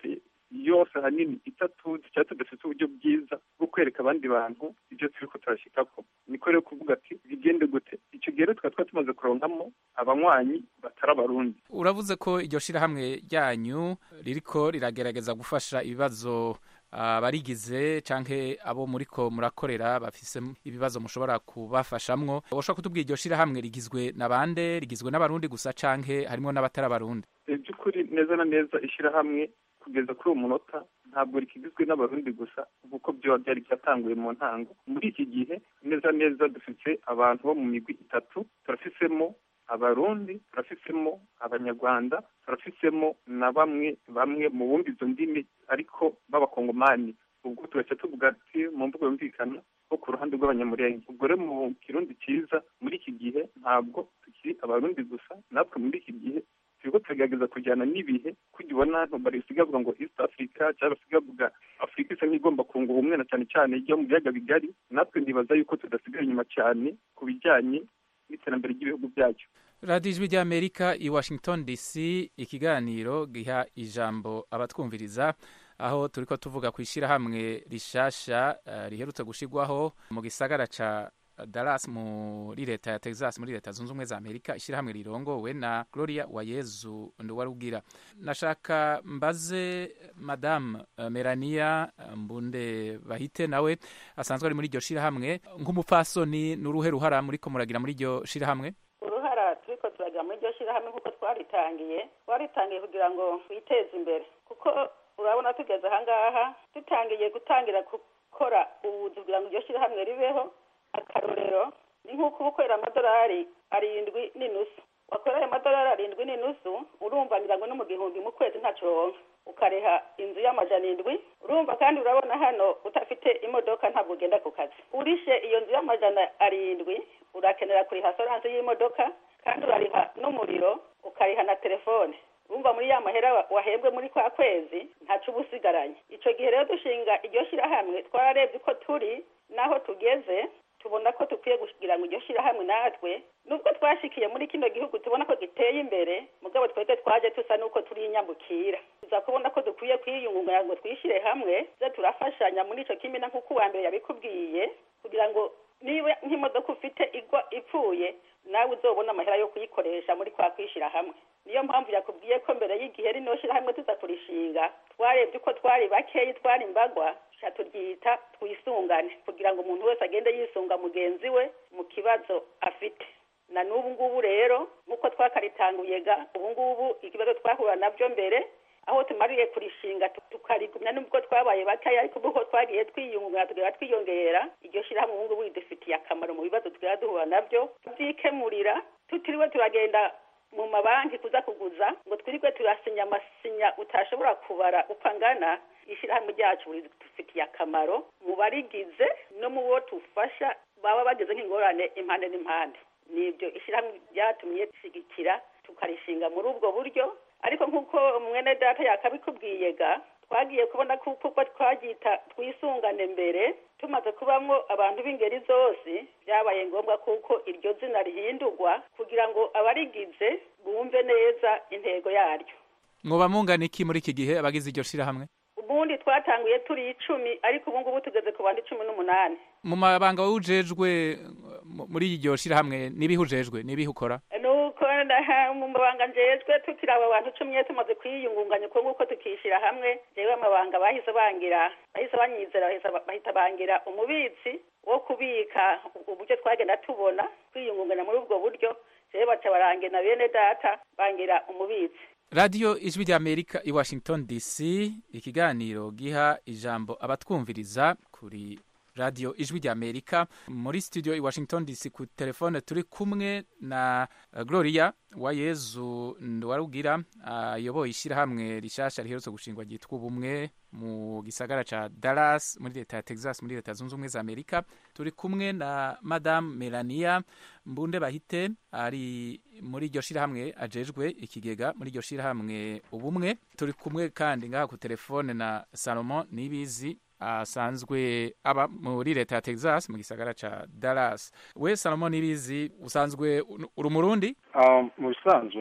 yose ahanini itatuzi cyangwa tudafite uburyo bwiza bwo kwereka abandi bantu ibyo turi ko turashyikako niko rero kuvuga ati bigende gute icyo gihe rero tukaba twari tumaze kuronkamo abanywanyi batari abarundi uravuze ko iryo shirahamwe ryanyu ririko riragerageza gufasha ibibazo abarigize canke abo muriko murakorera bafise ibibazo mushobora kubafashamwo woshobora kutubwira iryo shirahamwe rigizwe na bande rigizwe n'abarundi gusa canke harimwo n'abatari abarundi by'ukuri neza na neza ishyirahamwe kugeza kuri uwo munota ntabwo rikigizwe n'abarundi gusa kuko byoba byari byatanguye mu ntango muri iki gihe neza neza dufite abantu bo mu migwi itatu turafisemo abarundi turafisemo abanyarwanda turafisemo na bamwe bamwe mu bumva izo ndimi ariko b'abakongomani ubwo tugahita tuvuga ati mu mvugo yumvikana ko ku ruhande rw'abanyamurenge ubwo rero mu kirundi cyiza muri iki gihe ntabwo tukiri abarundi gusa natwe muri iki gihe turiko turagerageza kujyana n'ibihe kujya ubona barisiga bavuga ngo east africa cyangwa basiga bavuga afurika isa nk'igomba kunga ubumwe na cyane cyane ijya mu biyaga bigari natwe ndibaza yuko tudasigaye inyuma cyane ku bijyanye n'iterambere ry'ibihugu byacu radiyo ijwi ry'amerika i washington dc ikiganiro giha ijambo abatwumviriza aho turi ko tuvuga ku ishyirahamwe rishasha uh, riherutse gushyirwaho mu gisagara ca Dallas muri leta ya Texas muri leta zunze ubumwe za Amerika ishyirahamwe rirongowe na Gloria Wayezu Nduwarugira nashaka mbaze madame uh, Melania Mbunde Bahite nawe asanzwe ari muri iryo shyirahamwe nk'umupfasoni n'uruhe ruhara muri ko muragira muri iryo shyirahamwe uruhara turiko turagira muri iryo shyirahamwe kuko twaritangiye twaritangiye kugira ngo twiteze imbere kuko urabona tugeze ahangaha dutangiye gutangira gukora ubuzi kugira ngo iryo shyirahamwe ribeho akarorero ni nk'uko uba ukorera amadolari arindwi n'inusu wakorera amadolari arindwi n'inusu urumva ngira ngo no mu gihumbi mu kwezi ntaco wonka ukareha inzu y'amajana indwi urumva kandi urabona hano udafite imodoka ntabwo ugenda ku kazi urishe iyo nzu y'amajana arindwi urakenera kuriha soranse y'imodoka kandi urariha n'umuriro ukariha na telefone urumva muri ya mahera wahembwe muri kwa kwezi ntaco uba usigaranye ico gihe rero dushinga iryo shirahamwe twararebye uko turi n'aho tugeze tubona ko dukwiye kugira ngo iryo shyirahamwe natwe nubwo twashikiye muri kino gihugu tubona ko giteye imbere mugabo twebwe twaje tusa n'uko turi inyambukira tuza kubona ko dukwiye kwiyungunganya ngo twishyire hamwe tuze turafashanya muri icyo kimina nk'uko uwa mbere yabikubwiye kugira ngo niba nk'imodoka ufite igwa ipfuye nawe uzobona amahera yo kuyikoresha muri kwa kwishyira hamwe niyo mpamvu yakubwiye ko mbere y'igihe rino shyirahamwe tuza kurishinga twarebye uko twari bakeyi twari imbagwa turyita twisungane kugira ngo umuntu wese agende yisunga mugenzi we mu kibazo afite na n'ubu ngubu rero nk'uko twakaritanguye ga ubu ngubu ikibazo twahura nabyo mbere aho tumariye kurishinga tukarigumya nubwo twabaye bakeya ariko uko twagiye twiyungunganya tugera twiyongera iryo shyirahamwe ubu ngubu ridufitiye akamaro mu bibazo tugera duhura nabyo tubyikemurira tutiriwe turagenda mu mabanki kuza kuguza ngo twirirwe turasinya amasinya utashobora kubara uko angana ishyirahamwe ryacu ridufitiye akamaro mu barigize no mu bo tufasha baba bageze nk'ingorane impande n'impande nibyo ishyirahamwe ryatumye rishyigikira tukarishinga muri ubwo buryo ariko nk'uko mwene data yakabikubwiye ga twagiye kubona kuko twaryita twisungane mbere tumaze kubamo abantu b'ingeri zose byabaye ngombwa kuko iryo zina rihindurwa kugira ngo abarigize bumve neza intego yaryo mwoba mungana iki muri iki gihe abagize iryo shyirahamwe ubundi twatanguye turi icumi ariko ubu ngubu tugeze ku bantu cumi n'umunani mu mabanga wujejwe muri iryo shyirahamwe n'ibihe ujejwe n'ibihe ukora nuko mu mabanga njejwe tukiri abo bantu cumi tumaze kwiyungunganya uko nguko tukishyira hamwe jewe amabanga bahise bangira bahise banyizera bahita bangira umubitsi wo kubika uburyo twagenda tubona kwiyungunganya muri ubwo buryo jewe baca barange na bene data bangira umubitsi radiyo ijwi ry'amerika i washington dc ikiganiro giha ijambo abatwumviriza kuri radiyo ijwi ry'amerika muri studio i washington dc ku telefone turi kumwe na gloria wayezu nduwarugira ayoboye ishyirahamwe rishasha riherutse gushingwa ryitwa ubumwe mu gisagara ca dallas muri leta ya texas muri leta zunze ubumwe za amerika turi kumwe na madame melania mbunde bahite ari muri iryo shyirahamwe ajejwe ikigega muri iryo shyirahamwe ubumwe turi kumwe kandi ngaha ku telefone na salomon nibizi asanzwe aba muri leta ya texas mu gisagara ca dallas we salomon nibizi usanzwe uri umurundi mu bisanzwe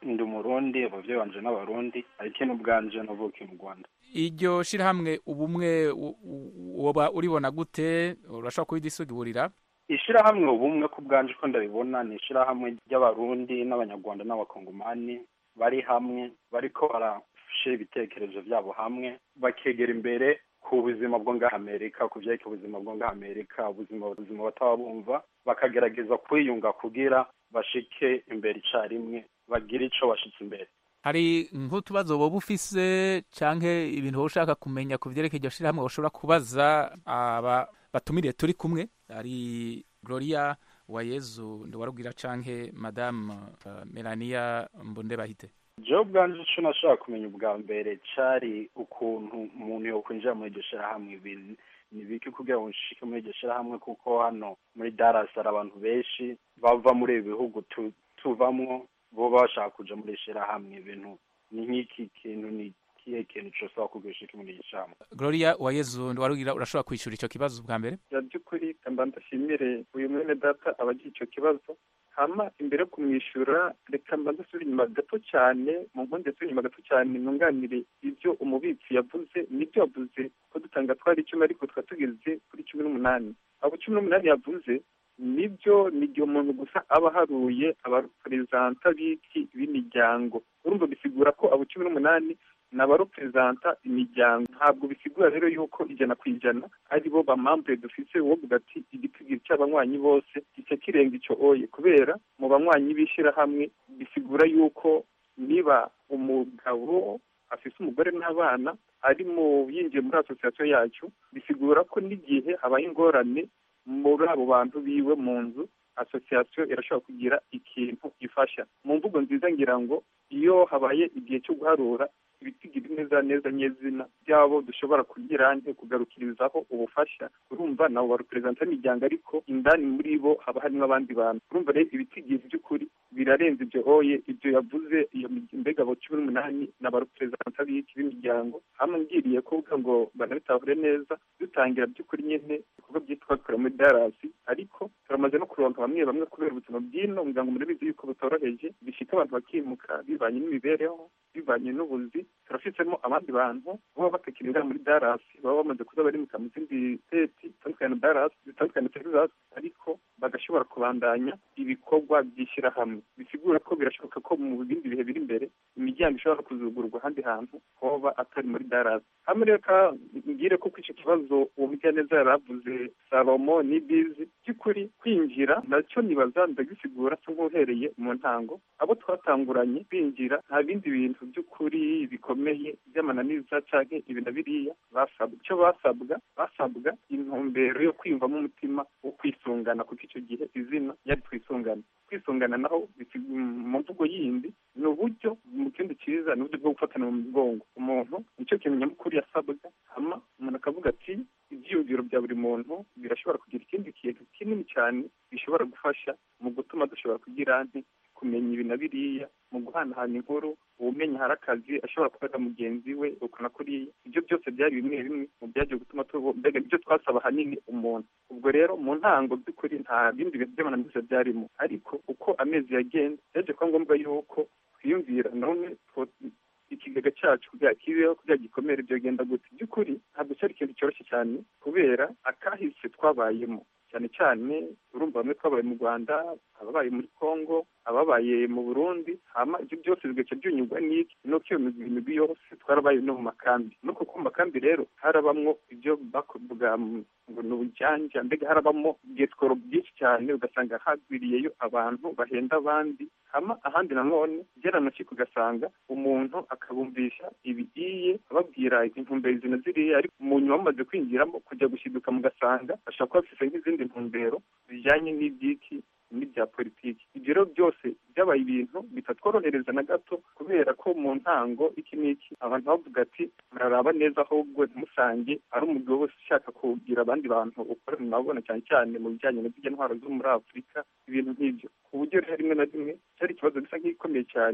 ndi umurundi abavyeyi banje n'abarundi ariko n'ubwanje navukiye mu rwanda iryo shirahamwe ubumwe u- u- woba uribona gute urashobora kubidisugiburira ishirahamwe ubumwe ku bwanje ko ndabibona ni ishirahamwe ry'abarundi n'abanyarwanda n'abakongomani bari hamwe bariko barashira ibitekerezo vyabo hamwe bakegera imbere ku buzima bwo ngaha amerika ku vyerekeye ubuzima bwo ngaha amerika ubuzima ubuzima bataba bumva bakagerageza kwiyunga kugira bashike imbere icarimwe bagire ico bashitse imbere hari nk'utubazo woba ufise canke ibintu woba ushaka kumenya ku vyerekeye iryo shirahamwe woshobora kubaza aba batumiriye turi kumwe hari gloria wayezu ndiwarubwira canke madame uh, melania mbondebahite jewe ubwanje ico nashaka kumenya ubwa mbere cari ukuntu umuntu yokwinjira muri iryo shirahamwe ibintu ni biki kugira ngo nshike muri iryo shirahamwe kuko hano muri Dallas hari abantu benshi bava muri ibi bihugu tu- tuvamwo bo bashaka kuja muri iri shirahamwe ibintu ni nk'iki kintu ni kihe kintu cosaba kugira ushike muri iryo shirahamwe gloria wayezu ndiwarubwira urashobora kwishura ico kibazo bwa mbere ya by'ukuri kamba ndashimire uyu mwene data abagira icyo kibazo hama imbere yo kumwishyura reka mba ndasubira inyuma gato cyane mu nkundi yasubira inyuma gato cyane nunganire ibyo umubitsi yavuze nibyo yavuze ko dutanga twari icumi ariko tukaba tugeze kuri cumi n'umunani abo cumi n'umunani yavuze nibyo ni igihe umuntu gusa aba aharuye abareperezanta b'iki b'imiryango urumva bisigura ko abo cumi n'umunani ni abareperezanta imiryango ntabwo bisigura rero yuko ijana ku ijana ari bo bamambure dufise wovuga ati igitigiri cy'abanywanyi bose gice kirenga icyo oye kubera mu banywanyi b'ishyirahamwe bisigura yuko niba umugabo afise umugore n'abana ari mu yinjiye muri asosiyasiyo yacu bisigura ko n'igihe habaye ingorane muri abo bantu biwe mu nzu asosiyasiyo irashobora kugira ikintu ifasha mu mvugo nziza ngira ngo iyo habaye igihe cyo guharura ibitigiri neza neza nyezina byabo dushobora kugira nke kugarukirizaho ubufasha urumva nabo bareperezanta imiryango ariko indani muri bo haba harimo abandi bantu urumva rero ibitigiri by'ukuri birarenze ibyo oye ibyo yavuze iyo mi- mbega abo cumi n'umunani ni abareperezanta b'iki b'imiryango hamwe ngiriye kuvuga ngo banabitahure neza dutangira by'ukuri nyene ibikorwa byitwa kora muri darasi ariko turamaze no kuronka bamwe bamwe kubera ubuzima bw'ino muryango murabizi yuko butoroheje bishika abantu bakimuka bivanye n'imibereho bivanye n'ubuzi turafisemo abandi bantu baba batakirira muri darasi baba bamaze kuza barimuka mu zindi seti zitandukanye na darasi zitandukanye na texas ariko bagashobora kubandanya ibikorwa by'ishyirahamwe bisigura ko birashoboka ko mu bindi bihe biri imbere imiryango ishobora kuzugurwa ahandi hantu hoba atari muri darasi hamwe rero ka mbwire ko icyo kibazo uwo mugiraneza yari avuze salomo ni bizi by'ukuri kwinjira nacyo nibaza ndagisigura se nk'uhereye mu ntango abo twatanguranye binjira nta bindi bintu by'ukuri bikomeye by'amananiza canke ibi na biriya basabwa icyo basabwa basabwa intumbero yo kwiyumvamo umutima wo kwisungana kuko icyo gihe izina yari twisungana kwisungana naho bisi- mu mvugo yindi ni uburyo mu kindi cyiza ni uburyo bwo gufatana mu mugongo umuntu nicyo kintu nyamukuru yasabwa hama umuntu akavuga ati ibyiyumviro bya buri muntu birashobora kugira ikindi kintu kinini cyane bishobora gufasha mu gutuma dushobora kugira nti kumenya ibi na biriya mu guhanahana inkuru uwumenya hari akazi ashobora kubaza mugenzi we uko na kuriya ibyo byose byari bimwe bimwe mu byagiye gutuma tubo mbega ibyo twasaba ahanini umuntu ubwo rero mu ntango by'ukuri nta bindi bintu by'amananiza byarimo ariko uko amezi yagenda byaje kuba ngombwa yuko twiyumvira none two- ikigega cyacu kugira kibeho kugira gikomere byogenda gute by'ukuri ntabwo cyari ikintu cyoroshye cyane kubera akahise twabayemo cyane cyane urumva bamwe twabaye mu rwanda ababaye muri congo ababaye mu burundi hama ibyo byose bigaca byunyurwa n'iki nuko iyo migwi imigwi yose twarabaye no mu makambi nuko ku makambi rero harabamwo ibyo bakuvuga mu- ngo ni ubujyanja mbega harabamo bwetworo byinshi cyane ugasanga hagwiriyeyo abantu bahenda abandi hama ahandi nanone byaranashika ugasanga umuntu akabumvisha ibigiye ababwira intumbero izi na ziriya ariko mu nyuma bamaze kwinjiramo kujya gushiduka mugasanga ashobora kuba afise nk'izindi ntumbero zijyanye n'ibyiki n'ibya politiki ibyo rero byose byabaye ibintu bitatworohereza na gato kubera ko mu ntango iki n'iki abantu bavuga ati muraraba neza ahubwo ntimusange ari umugabo wese ushaka kugira abandi bantu ukorera murabona cyane cyane mu bijyanye na zirya ntwaro zo muri afurika ibintu nk'ibyo ku buryo rero rimwe na rimwe cyari ikibazo gisa nk'igikomeye cyane ku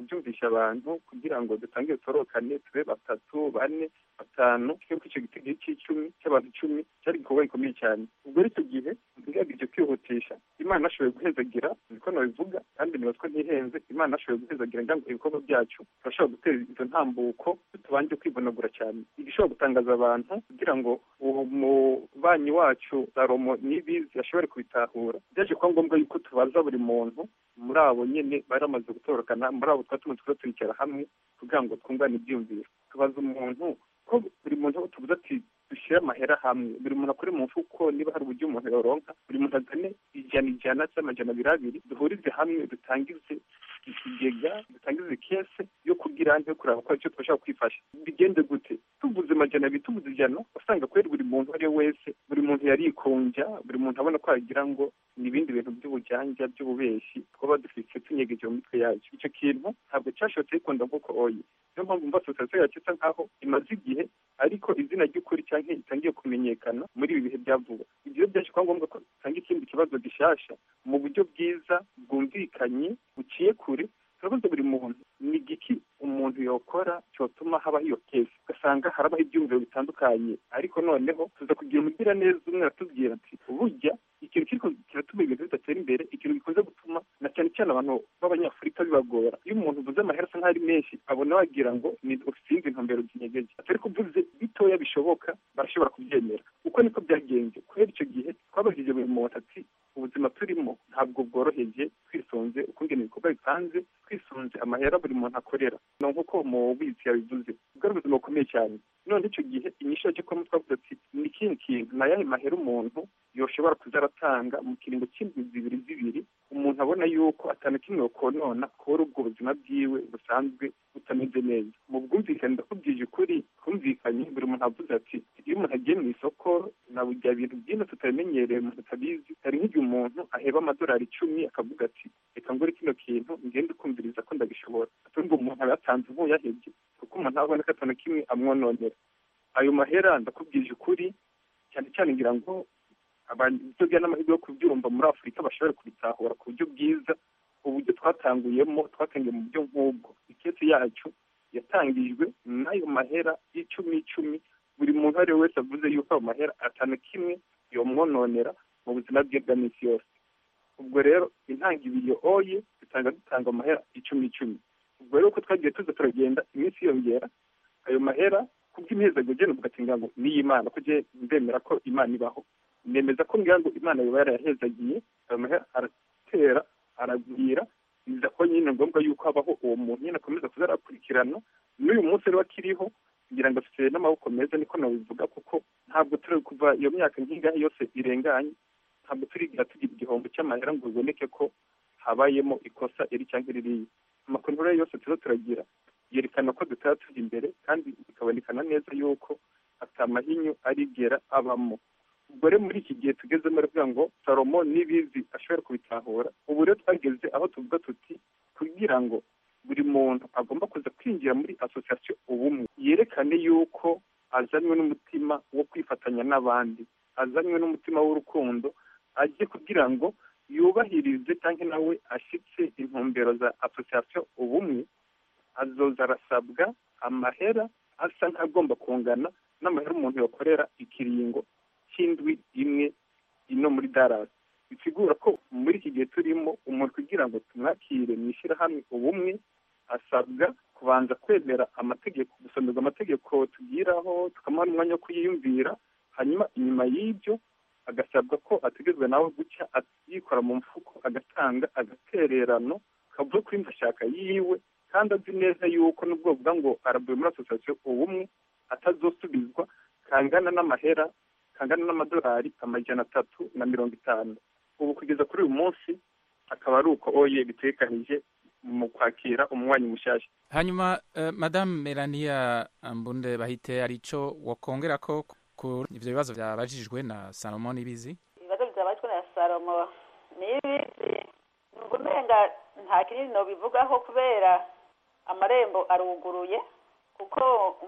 kubyumvisha abantu kugira ngo dutangire dutorokane tube batatu bane batanu kuko icyo gitego cy'icumi cy'abantu icumi cyari igikorwa gikomeye cyane ubwo rero icyo gihe ngerageje kwihutisha imana ashoboye guhezagira niko nabivuga kandi niba ko ntihenze imana ashoboye guhezagira ngira ngo ibikorwa byacu turashobora gutera izo ntambuko tutabanje kwivunagura cyane igishobora gutangaza abantu kugira ngo uwo mubanyi wacu salomo n'ibizi ashobore kubitahura byaje kuba ngombwa yuko tubaza buri muntu muri abo nyine bari bamaze gutorokana muri abo twari tumaze turicara hamwe kugira ngo twungane ibyiyumviro tubaza umuntu ko buri muntu tuvuze ati dushyire amahera hamwe buri muntu akore mu mfuko niba hari uburyo umuntu yoronka buri muntu azane ijana ijana cyangwa amajana abiri abiri duhurize hamwe dutangize ikigega dutangize kese yo kugira yo kureba ko icyo twashaka kwifasha bigende gute tuvuze amajana abiri tuvuze ijana usanga kubera buri muntu uwo ari we wese buri muntu yarikunja buri muntu abona ko yagira ngo ni ibindi bintu by'ubujyanja by'ububeshi twaba dufite tunyegeje mu mitwe yacu icyo kintu ntabwo cyashobotse gikunda nk'uko oye niyo mpamvu mva sosiyete yacu isa nkaho imaze igihe ariko izina ry'ukuri cyangwa itangiye kumenyekana muri ibi bihe bya vuba ibyo byaje kuba ngombwa ko dutanga ikindi kibazo gishasha mu buryo bwiza bwumvikanye buciye kure turabaza buri muntu ni igiki umuntu yokora cyotuma habaho iyo kesi ugasanga harabaho ibyumviro bitandukanye ariko noneho tuza kugira umugira neza umwe aratubwira ati burya ikintu kiriko kiratuma ibintu bidatera imbere ikintu gikunze gutuma na cyane cyane abantu b'abanyafurika bibagora iyo umuntu uvuze amahera asa nk'aho ari menshi abona wagira ngo ni usinzi intumbero zinyegeje atari kuvuze bitoya bishoboka barashobora kubyemera uko niko byagenze kubera icyo gihe twabajije buri muntu ati ubuzima turimo ntabwo bworoheje twisunze ukungena ibikorwa bipanze twisunze amahera buri muntu akorera ni nk'uko mu bizi yabivuze ubwo ari ubuzima bukomeye cyane none icyo gihe inyishu yaje kubamo twavuze ati ni ikindi kintu ni ayahe mahera umuntu yoshobora kuza aratanga mu kiringo cy'indwi zibiri zibiri umuntu abona yuko atanu kimwe konona kubera ubwo buzima bwiwe busanzwe butameze neza mu bwumvikane ndakubwije ukuri twumvikanye buri muntu avuze ati iyo umuntu agiye mu isoko na burya bintu byino tutabimenyereye umuntu atabizi hari nk'igihe umuntu aheba amadolari icumi akavuga ati reka ngure kino kintu ngende ukumviriza ko ndabishobora atumva umuntu aba yatanze nk'uyahebye kuko umuntu abona ko atanu kimwe amwononera ayo mahera ndakubwije ukuri cyane cyane ngira ngo ibyo n'amahirwe yo kubyumva muri afurika bashobora kubitahura ku buryo bwiza uburyo twatanguyemo twatangiye mu buryo nk'ubwo ikesi yacu yatangijwe n'ayo mahera y'icumi icumi buri muntu uwo ari we wese avuze yuko ayo mahera atanu kimwe yomwononera mu buzima bwe bwa minsi yose ubwo rero intangiriro oye dutanga dutanga amahera icumi icumi ubwo rero uko twagiye tuza turagenda iminsi yiyongera ayo mahera kubw'imihezagiro ugenda ugatinga ngo n'iy'imana ko ndemera ko imana ibaho nemeza ko ngira ngo imana yoba yarayahezagiye ayo mahera aratera aragwira biza ko nyine ngombwa yuko habaho uwo muntu nyine akomeza kuza arakurikirana n'uyu munsi rero akiriho kugira ngo afite n'amaboko meza niko nabivuga kuko ntabwo turi kuva iyo myaka nk'ingahe yose irenganye ntabwo turigira tugira igihombo cy'amahera ngo biboneke ko habayemo ikosa iri cyangwa ririya amakuru rero yose tuba turagira yerekana ko dutaba tujya imbere kandi bikabonekana neza yuko atamahinyu arigera abamo ubwo rero muri iki gihe tugezemo aravuga ngo salomo n'ibizi ashobora kubitahura ubu rero twageze aho tuvuga tuti kugira ngo buri muntu agomba kuza kwinjira muri asosiyasiyo ubumwe yerekane yuko azanywe n'umutima wo kwifatanya n'abandi azanywe n'umutima w'urukundo ajye kugira ngo yubahirize cyangwa nawe ashyitse intumbero za asosiyasiyo ubumwe azoza arasabwa amahera asa nk'agomba kungana n'amahera umuntu yakorera ikiringo cy'indwi imwe ino muri darasi bisigura ko muri iki gihe turimo umuntu kugira ngo tumwakire mu ishyirahamwe ubumwe asabwa kubanza kwemera amategeko gusomerwa amategeko tugiraho tukamuha n'umwanya wo kuyiyumvira hanyuma inyuma y'ibyo agasabwa ko ategetswe nawe gucya yikora mu mfuko agatanga agatererano kavuye kuri ndashaka yiwe kandi azi neza yuko n'ubwo bavuga ngo arabuye muri asosiyasiyo ubumwe atazosubizwa kangana n'amahera kangana n'amadolari amajana atatu na mirongo itanu ubu kugeza kuri uyu munsi akaba ari uko oye bitekanije mu kwakira umunywanyi mushyashya hanyuma uh, madamu melania mbunde bahite arico wakongera ko ku ivyo bibazo byabajijwe na salomo n'ibizi ibibazo byabajwe na salomo n'ibizi numva umenga nta kinini nobivugaho kubera amarembo aruguruye kuko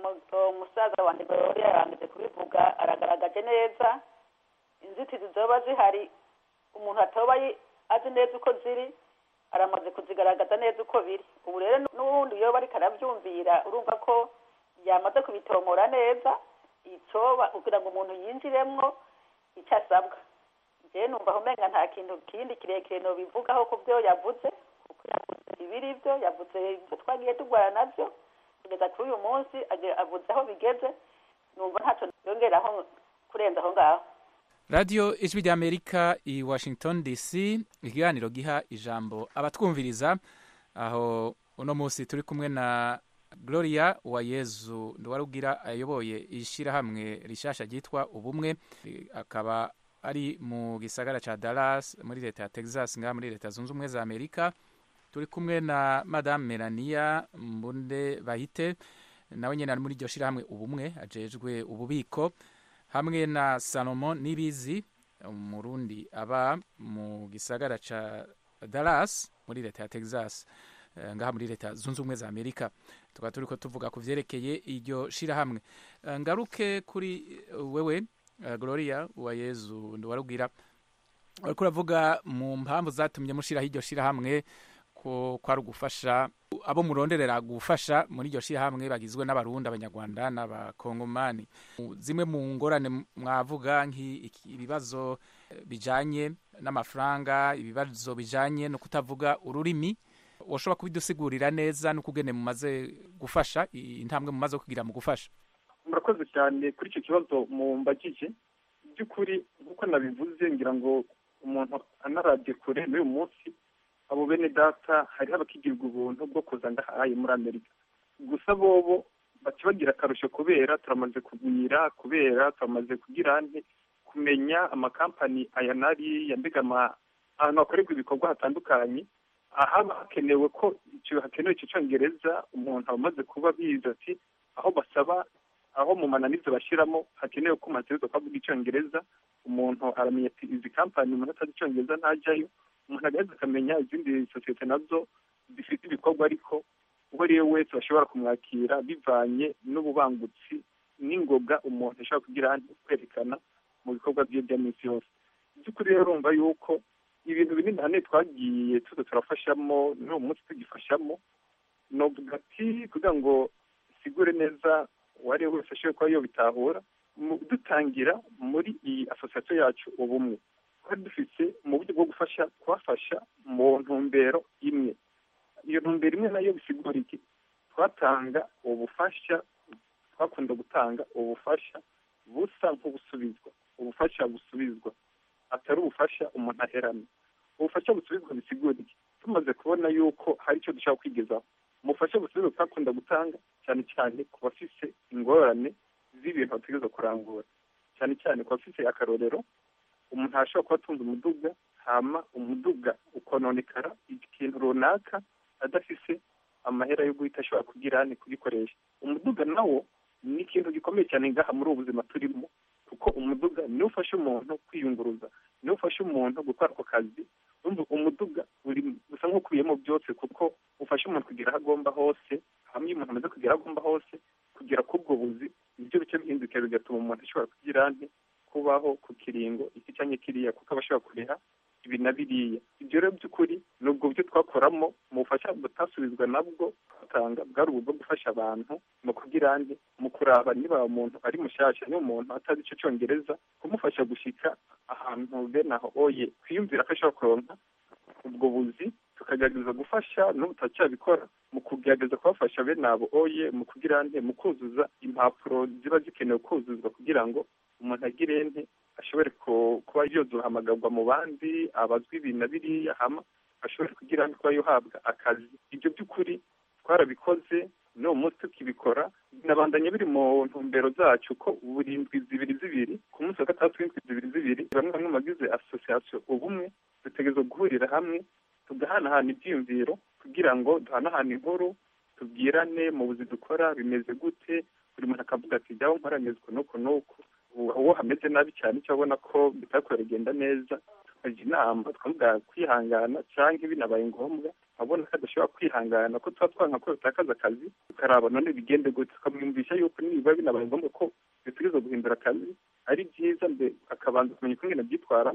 umusaza wanjye yari yarangije kubivuga aragaragaje neza inzitizi zoba zihari umuntu atoba azi neza uko ziri aramaze kuzigaragaza neza uko biri ubu rero n'ubundi iyo bariko aravyumvira urumva ko yamaze kubitomora neza icoba kugira ngo umuntu yinjiremwo icyo asabwa jewe numva aho umenga nta kintu kindi kirekire nobivugaho ku vyo yavuze kuko yavuze ibiri vyo yavuze ivyo twagiye turwara navyo kugeza kuri uyu munsi age- avuze aho bigeze numva ntaco yongeraho kurenza aho ngaho radiyo ijwi ry'amerika i washington dc ikiganiro giha ijambo abatwumviriza aho uno munsi turi kumwe na gloria uwayezu nduwarugira ayoboye ishyirahamwe rishasha ryitwa ubumwe Eh, akaba ari mu gisagara ca dallas muri leta ya texas ngaha muri leta zunze ubumwe za amerika turi kumwe na madame melania mbunde bahite nawe nyine ari muri iryo shyirahamwe ubumwe ajejwe ububiko hamwe na salomon nibizi umurundi aba mu gisagara ca dallas muri leta ya texas eh, ngaha muri leta zunze ubumwe za amerika tukaba turiko tuvuga ku vyerekeye iryo shirahamwe Eh, ngaruke kuri eh, wewe eh, gloria uwayezu ndiwarubwira uriko uravuga mu mpamvu zatumye mushiraho iryo shirahamwe ko kwari ugufasha abo muronderera gufasha muri iryo shirahamwe bagizwe n'abarundi abanyarwanda n'abakongomani zimwe mu ngorane mwavuga nk'ibibazo bijanye n'amafaranga ibibazo bijanye no kutavuga ururimi washobora kubidusigurira neza n'ukugene mumaze gufasha intambwe mumaze kugira mu gufasha murakoze cyane kuri icyo kibazo mumbagije by'ukuri nk'uko nabivuze ngira ngo umuntu anarabye kure n'uyu munsi abo bene data hariho abakigirwa ubuntu bwo kuza ngahaye muri amerika gusa bobo baca bagira akarusho kubera turamaze kugwira kubera turamaze kugira nte kumenya amakampani aya n'ariya mbega ama- ahantu hakorerwa ibikorwa hatandukanye ahaba hakenewe ko icyo hakenewe icyo cyongereza umuntu aba amaze kuba bizi ati aho basaba aho mu mananiza bashyiramo hakenewe ko umaze kuvuga icyongereza umuntu aramenya ati izi kampani umuntu atazi icyongereza ntajyayo umuntu agaheza akamenya izindi sosiyete nazo zifite ibikorwa ariko uwo ari we wese bashobora kumwakira bivanye n'ububangutsi n'ingoga umuntu ashobora kugira kwerekana mu bikorwa bye bya minsi yose by'ukuri rero urumva yuko ibintu binini hane twagiye tuza turafashamo n'uwo munsi tugifashamo novuga ati kugira ngo sigure neza uwo ari we wese ashobora kuba yobitahura mu dutangira muri iyi asosiyasiyo yacu ubumwe twari dufite mu buryo bwo gufasha kubafasha mu ntumbero imwe iyo ntumbero imwe nayo bisigura iki twatanga ubufasha twakunda gutanga ubufasha busa nk'ubusubizwa ubufasha busubizwa atari ubufasha umuntu aherana ubufasha busubizwa bisigura iki tumaze kubona yuko hari icyo dushaka kwigezaho umufasha busubizwa twakunda gutanga cyane cyane ku bafise ingorane z'ibintu bategereza kurangura cyane cyane ku bafise akarorero umuntu arashobora kuba atunze umuduga hama umuduga ukononekara ikintu runaka adafise amahera yo guhita ashobora kugira ni kugikoresha umuduga nawo ni ikintu gikomeye cyane ngaha muri ubu buzima turimo kuko umuduga niwo ufasha umuntu kwiyunguruza niwo ufasha umuntu gukora ako kazi urumva umuduga uri usa nk'ukubiyemo byose kuko ufasha umuntu kugera aho agomba hose hamwe iyo umuntu amaze kugera aho agomba hose kugera k'ubwo buzi ibyo bice bihinduka bigatuma umuntu ashobora kugira nte kubaho ku kiringo iki cyangwa kiriya kuko aba ashobora kuriha ibi na biriya ibyo rero by'ukuri ni ubwo buryo twakoramo mu bufasha butasubizwa nabwo twatanga bwari ubu bwo gufasha abantu mu kugira nde mu kuraba niba umuntu ari mushyashya niba umuntu atazi icyo cyongereza kumufasha gushyika ahantu bene aho oye kwiyumvira ko ashobora kuronka ubwo buzi tukagerageza gufasha n'ubu turacyabikora mu kugerageza kubafasha bene abo oye mu kugira nte mu kuzuza impapuro ziba zikenewe kuzuzwa kugira ngo umuntu agire nte ashobore kuba yozuhamagarwa mu bandi abazwi ibi na biriya hama ashobore kugira ngo kuba yohabwa akazi ibyo by'ukuri twarabikoze n'uwo munsi tukibikora binabandanya biri mu ntumbero zacu ko buri ndwi zibiri zibiri ku munsi wa gatandatu w'indwi zibiri zibiri bamwe bamwe mu bagize asosiyasiyo ubumwe dutegereza guhurira hamwe tugahanahana ibyiyumviro kugira ngo duhanahane inkuru tubwirane mu buzi dukora bimeze gute buri muntu akavuga ati jyaho nkoranyezwa n'uku n'uku uwo hameze nabi cyane icyo abona ko bitari kuragenda neza tukajya inama twavuga kwihangana cyangwa binabaye ngombwa abona ko adashobora kwihangana ko tuba twanka ko bitakaza akazi tukaraba none bigende gute tukamwumvisha yuko niba binabaye ngombwa ko bitegereza guhindura akazi ari byiza mbe akabanza kumenya uko ngene byitwaramo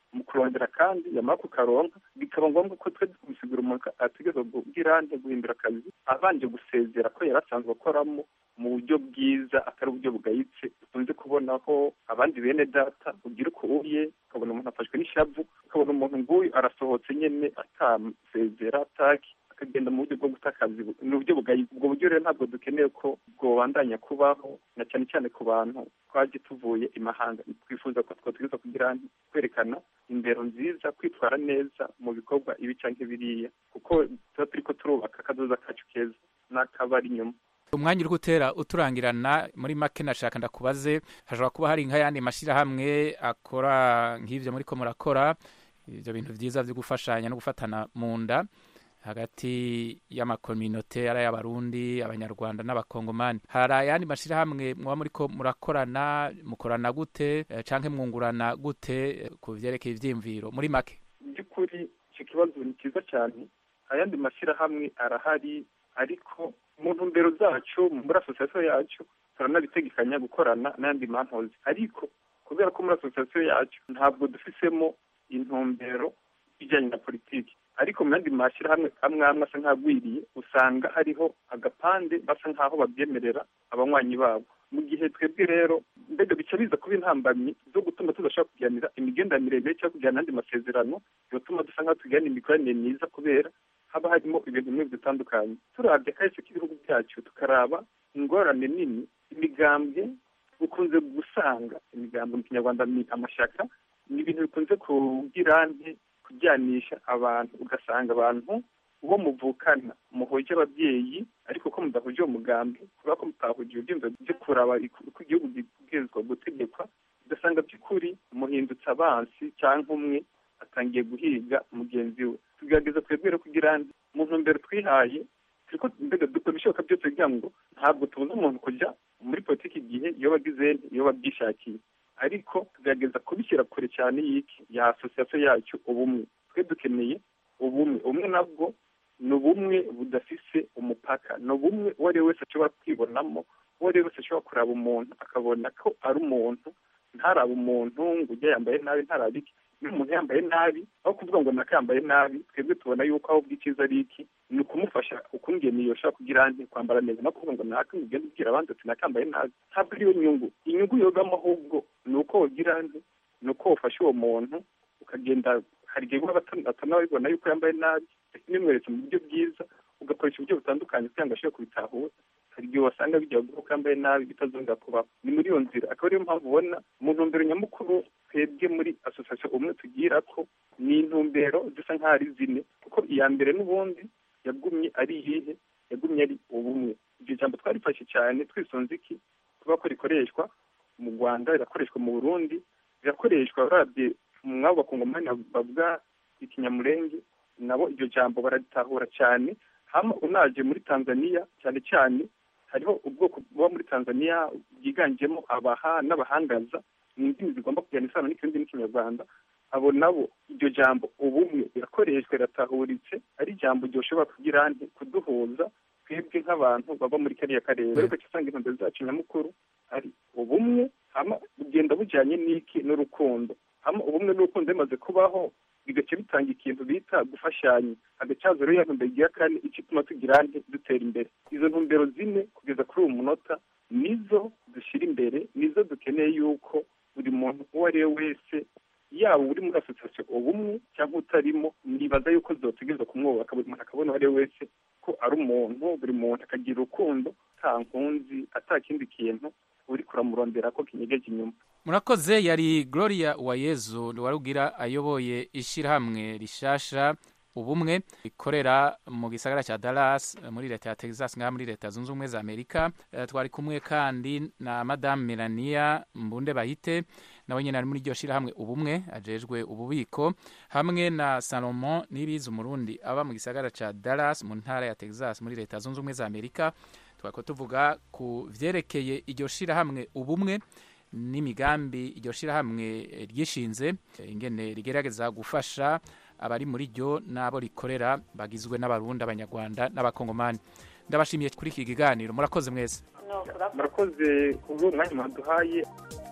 mu kurondera kandi yamara kukaronka bikaba ngombwa ko twe kumusigura umuntu ategerezwa kugira nte guhindura akazi abanje gusezera ko yari asanzwe akoramo mu buryo bwiza atari uburyo bugayitse dukunze kubonaho abandi bene data ugira uko uye ukabona umuntu afashwe n'ishavu ukabona umuntu nguyu arasohotse nyene atasezera ataki akagenda mu buryo bwo guta akazi ni uburyo bugayitse ubwo buryo rero ntabwo dukeneye ko bwobandanya kubaho na cyane cyane ku bantu twaje tuvuye imahanga twifuza ko twotegereza kugira kwerekana indero nziza kwitwara neza mu bikorwa ibi canke biriya kuko tuba turiko turubaka akazoza kacu keza n'akabari inyuma umwanya uri gutera uturangirana muri make nashaka ndakubaze hashobora kuba hari nk'ayandi mashyirahamwe akora nk'ibyo muri ko murakora ibyo bintu byiza byo gufashanya no gufatana mu nda hagati y'amakominote ari ay'abarundi abanyarwanda n'abakongomani hari ayandi mashyirahamwe muba muri ko murakorana mukorana gute cyangwa mwungurana gute ku byerekeye ibyiyumviro muri make by'ukuri icyo kibazo ni cyiza cyane ayandi mashyirahamwe arahari ariko mu ntumbero zacu muri asosiyasiyo yacu turanabitegekanya gukorana n'ayandi mantozi ariko kubera ko muri asosiyasiyo yacu ntabwo dufisemo intumbero ijyanye na politiki ariko mu yandi mashyirahamwe amwe amwe asa nk'agwiriye usanga hariho agapande basa nk'aho babyemerera abanywanyi babo mu gihe twebwe rero mbega bica biza kuba intambamyi zo gutuma tudashobora kuganira imigenderanire miremire cyangwa kugirana n'andi masezerano bigatuma dusa nk'aho tugirana imikoranire myiza kubera haba harimo ibintu bimwe bitandukanye turabye kahise k'ibihugu byacu tukaraba ingorane nini imigambwe ukunze gusanga imigambwe mu kinyarwanda ni amashyaka ni ibintu bikunze kugira nti kujyanisha abantu ugasanga abantu uwo muvukana muhoje ababyeyi ariko ko mudahuje uwo mugambi kubera ko mutahuje ibyumva byo kuraba uko igihugu gibwirizwa gutegekwa ugasanga by'ukuri muhindutse abansi cyangwa umwe atangiye guhiga mugenzi we tugerageza twebwe kugira mu ntumbero twihaye turiko mbega dukora ibishoboka byose kugira ngo ntabwo tubuza umuntu kujya muri politiki igihe iyo bagize iyo babyishakiye ariko tugerageza kubishyira kure cyane y'iki ya asosiyasiyo yacu ubumwe twe dukeneye ubumwe ubumwe nabwo ni ubumwe budafise umupaka ni ubumwe uwo ari we wese ashobora kwibonamo uwo ari we wese ashobora kuraba umuntu akabona ko ari umuntu ntarabe umuntu ngo ujye yambaye nabi ntarabe iki niba umuntu yambaye nabi aho kuvuga ngo naka yambaye nabi twebwe tubona yuko aho bw'icyiza ari iki ni ukumufasha ukungene yoshobora kugira nti kwambara neza no kuvuga ngo naka ugenda ubwira abandi ati naka yambaye nabi ntabwo ariyo nyungu inyungu yogamo ahubwo ni uko wogira nti ni uko wafasha uwo muntu ukagenda hari igihe uba batanabibona yuko yambaye nabi nimweretse mu buryo bwiza ugakoresha uburyo butandukanye kugira ngo ashobore kubitahura hari igihe wasanga bijya guha ko yambaye nabi bitazongera kubaho ni muri iyo nzira akaba ariyo mpamvu ubona mu ntumbero nyamukuru twebwe muri asosiyasiyo umwe tugira ko ni intumbero zisa nk'aho ari zine kuko iya mbere n'ubundi yagumye ari iyihe yagumye ari ubumwe iryo jambo twarifashe cyane twisunze iki kuba ko rikoreshwa mu rwanda rirakoreshwa mu burundi rirakoreshwa urabye mwabo bakungomani bavuga ikinyamurenge nabo iryo jambo bararitahura cyane hama unaje muri tanzania cyane cyane hariho ubwoko buba muri tanzania bwiganjemo abaha n'abahangaza ni indimi zigomba kujyana isano n'ikindi n'ikinyarwanda abo nabo iryo jambo ubumwe rirakoreshwa riratahuritse ari ijambo ryoshobora kugira nti kuduhuza twebwe nk'abantu baba muri kariya karere ariko usanga intumbero zacu nyamukuru ari ubumwe hama bugenda bujyanye n'iki n'urukundo hama ubumwe n'urukundo bimaze kubaho bigaca bitanga ikintu bita gufashanya agacazo rero ntumbero igira kane icyo ituma tugira nti dutera imbere izo ntumbero zine kugeza kuri uwo munota nizo dushyira imbere nizo dukeneye yuko buri muntu uwo ari we wese yaba uri muri asosiyasiyo ubumwe cyangwa utarimo nibaza yuko zotegereza kumwubaka buri muntu akabona uwo ari we wese ko ari umuntu buri muntu akagira urukundo nta nkunzi ata kindi kintu uri kuramurondera ko kinyegeje inyuma murakoze yari gloria uwayezu warugira ayoboye ishyirahamwe rishasha ubumwe rikorera mu gisagara cya Dallas muri leta ya Texas ngaha muri leta zunze ubumwe za Amerika uh, twari kumwe kandi na madame Melania Mbunde Bahite nawe nyine ari muri iryo shyirahamwe ubumwe ajejwe ububiko hamwe na Salomon Nibizi umurundi aba mu gisagara cya Dallas mu ntara ya Texas muri leta zunze ubumwe za Amerika twako tuvuga ku vyerekeye iryo shyirahamwe ubumwe n'imigambi iryo shyirahamwe ryishinze ingene rigerageza gufasha abari muri ryo n'abo rikorera bagizwe n'abarundi abanyarwanda n'abakongomani ndabashimiye kuri iki kiganiro murakoze mwese murakoze kubwo umwanya mwaduhaye